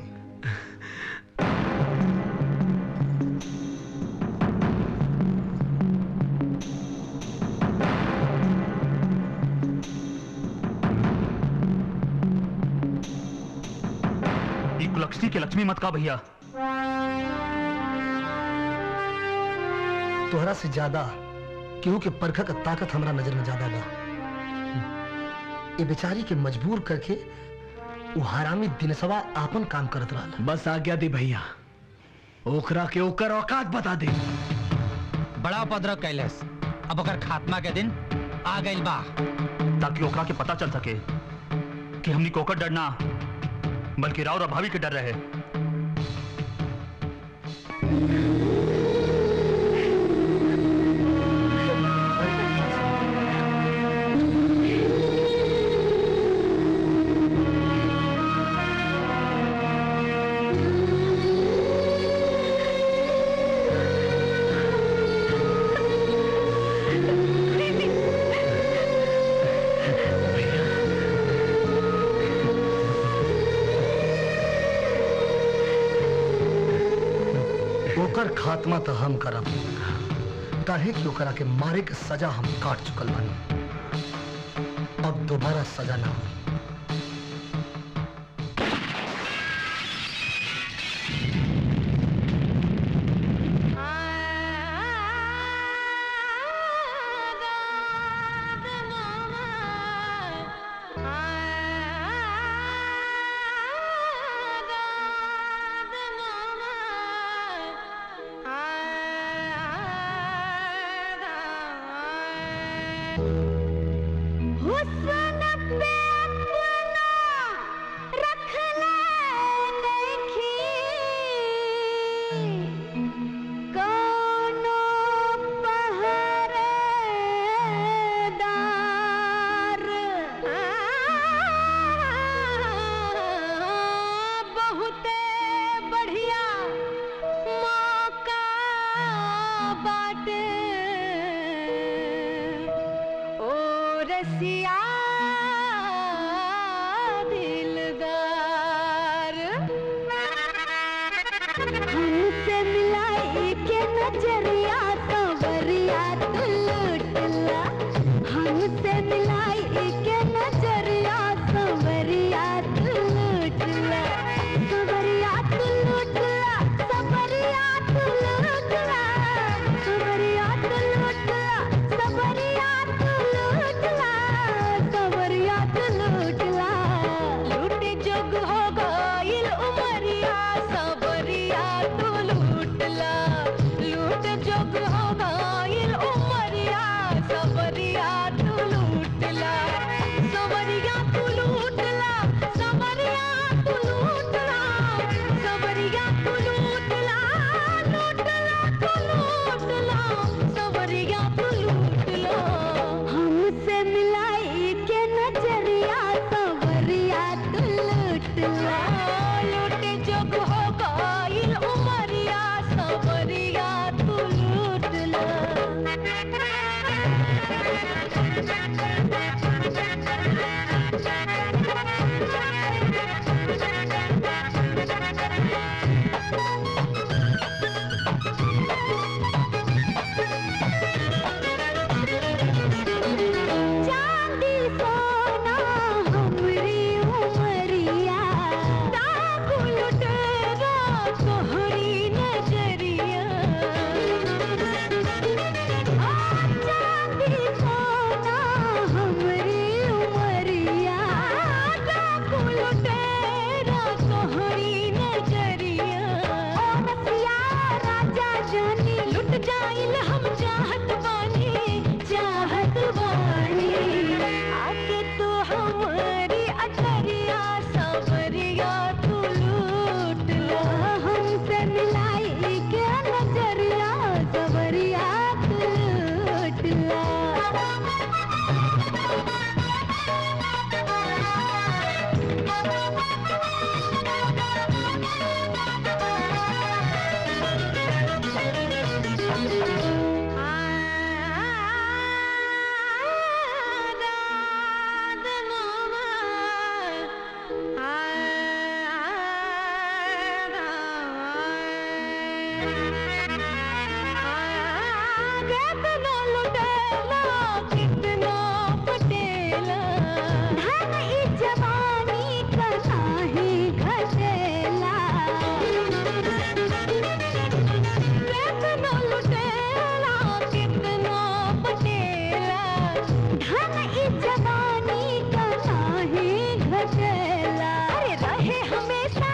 ई कुलक्षणी के लक्ष्मी मत का भैया तोहरा से ज्यादा केहू के परखा का ताकत हमरा नजर में ज्यादा बा ये बेचारी के मजबूर करके वो हरामी दिनसवा आपन काम करत रहा बस आज्ञा दी भैया ओकरा के ओकर औकात बता दे बड़ा उपद्रव कैलस अब ओकर खात्मा के दिन आ गइल बा ताकि ओकरा के पता चल सके कि हमनी को ओकर डर ना बल्कि राव और भाभी के डर रहे ओकर खात्मा तो हम करब काहे कि ओकरा के मारे के सजा हम काट चुकल बानी अब दोबारा सजा ना हो हुस्न पे अपना रख ले देखी कोनो पहरेदार बहुते बढ़िया मौका बाटे ओ रसिया दिलदार हमसे मिलाई के नजरिया तो बरिया तू लुटला हमसे मिलाई के नजरिया तो बरिया तू लुटला सबरिया तू लुटला सबरिया तू लुटला सबरिया तू लुटला सबरिया तू लुटला सबरिया तू लुटला लूटे जोग हो गइल उमरिया सबरिया तू लूटला लूट जोग हो गइल उमरिया सबरिया तू लूटला सबरिया तू लूटला सबरिया तू लूटला सबरिया तू लूटला लूटला तू लूटला सबरिया तू लूटला हमसे मिलाई के नजरिया सबरिया तू लूटला लूटे जोग हो गइल उमरिया सबरिया तू लूटला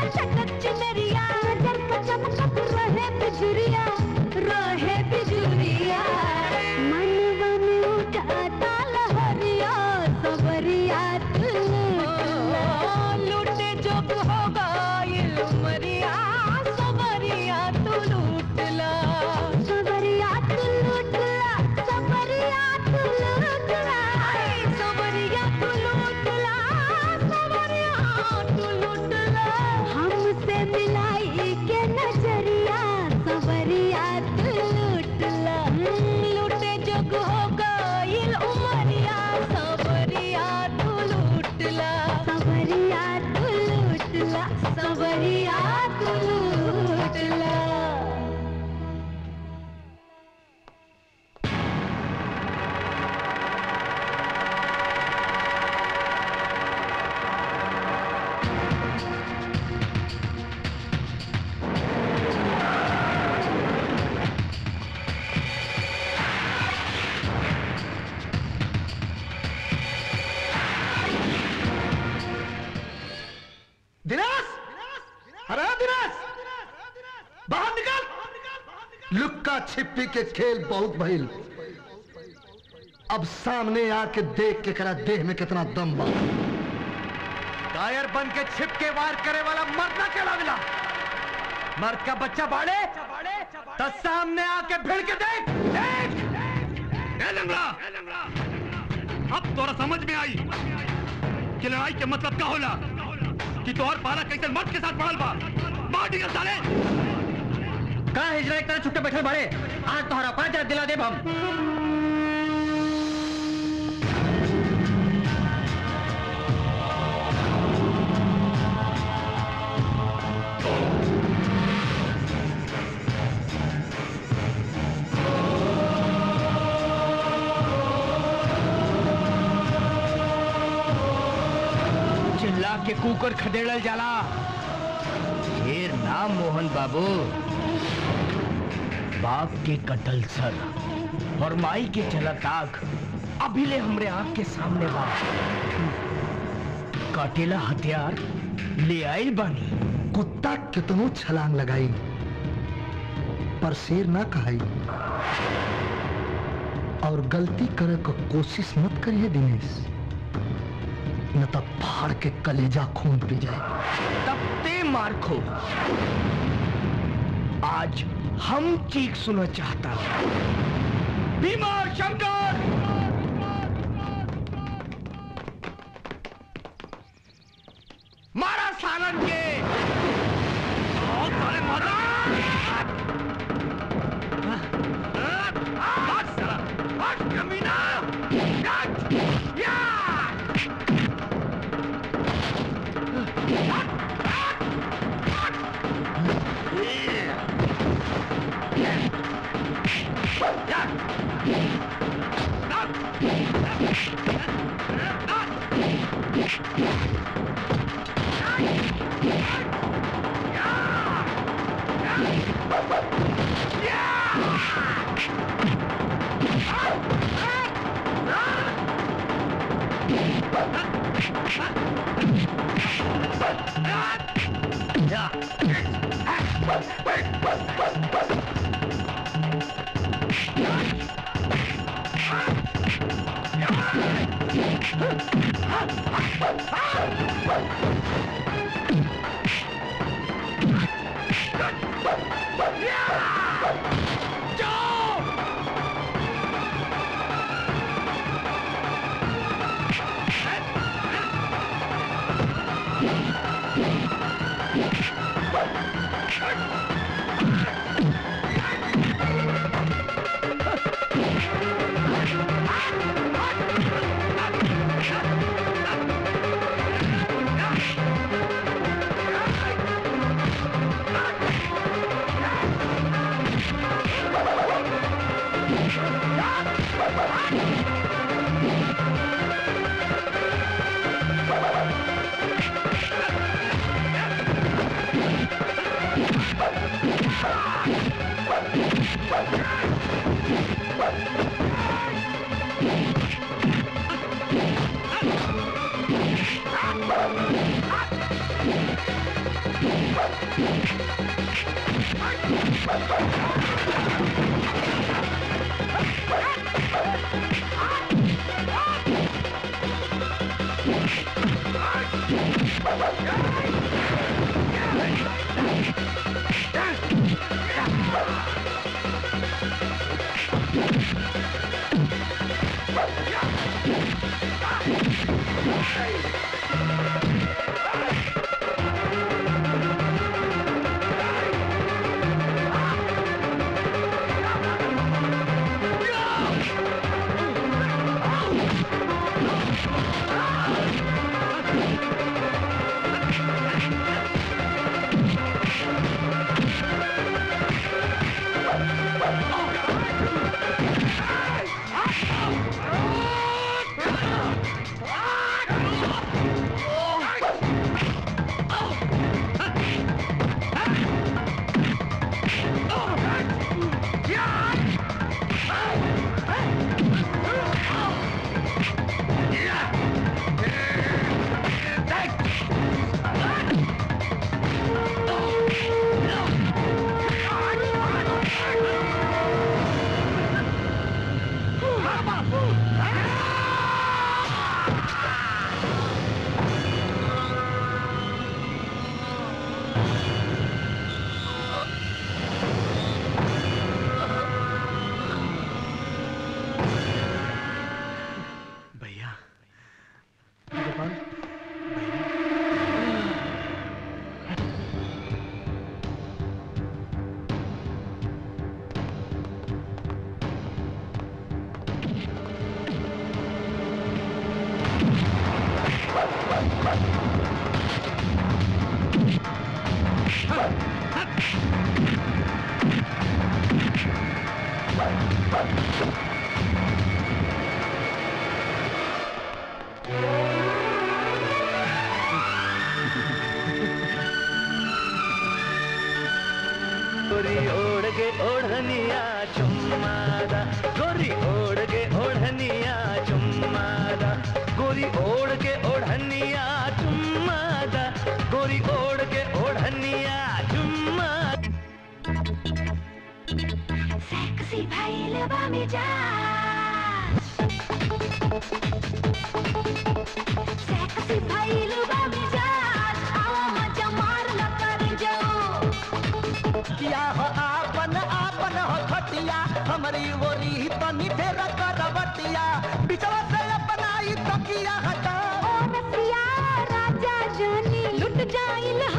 चटक चुनरिया नजर का चमकत रहे बिजुरिया रहे बिजुरिया मनवा में उठाता लहरिया सबरिया तू लूटे जब होगा ये उमरिया सबरिया तू लूटला सबरिया तू लूटला सबरिया तू लूटला सबरिया तू लूटला सबरिया तू लूटला हमसे मिलाई के नजरिया सबरिया तू लूटला लूटे जग हो गइल उमरिया सबरिया तू लूटला सबरिया तू लूटला सबरिया तू लूटला दिनेश अरे दिनेश बाहर निकल लुक्का छिपी के खेल बहुत भइल अब सामने आके देख के करा देह में कितना दम बा कायर बन के छिप के वार करे वाला मर्द ना केला मिला मर्द का बच्चा बाड़े तो सामने आके भिड़ के देख देख ए लंगड़ा अब तोरा समझ में आई कि लड़ाई के मतलब क्या होला कि तोहर पाला कैसे मर्द के साथ पड़ल बा मार निकल साले का हिजरा एक तरह छुट्टे बैठल बाड़े आज तोहरा पाँच हजार दिला देब हम चिल्ला के कुकर खदेड़ल जाला ढेर नाम मोहन बाबू बाप के कटल सर और माई के चलत आग अभी ले हमरे आंख के सामने बा काटेला हथियार ले आइल बानी कुत्ता कितनो छलांग लगाई पर शेर ना कहाई और गलती करे को कोशिश मत करिए दिनेश न तब फाड़ के कलेजा खून पी जाए तब ते मार खो आज हम चीख सुना चाहता बीमार शंकर मारा सालन के और साले मारा आज साला आज कमीना आज या भैया गोपाल गोरी ओढ़ के ओढ़निया चुम्मादा गोरी ओढ़ के ओढ़निया चुम्मादा गोरी ओढ़ के ओढ़निया चुम्मादा गोरी ओढ़ के ओढ़निया चुम्मा सेक्सी भइल बा मिजाज सेक्सी भइल बा मिजाज आवा मजा मार ल कर जाओ किया हो आपन आपन हो खटिया हमारी ओरी तनी फेर करवटिया बिचवा से अपनाई तकिया हटा ओ रसिया राजा जानी लुट जाइल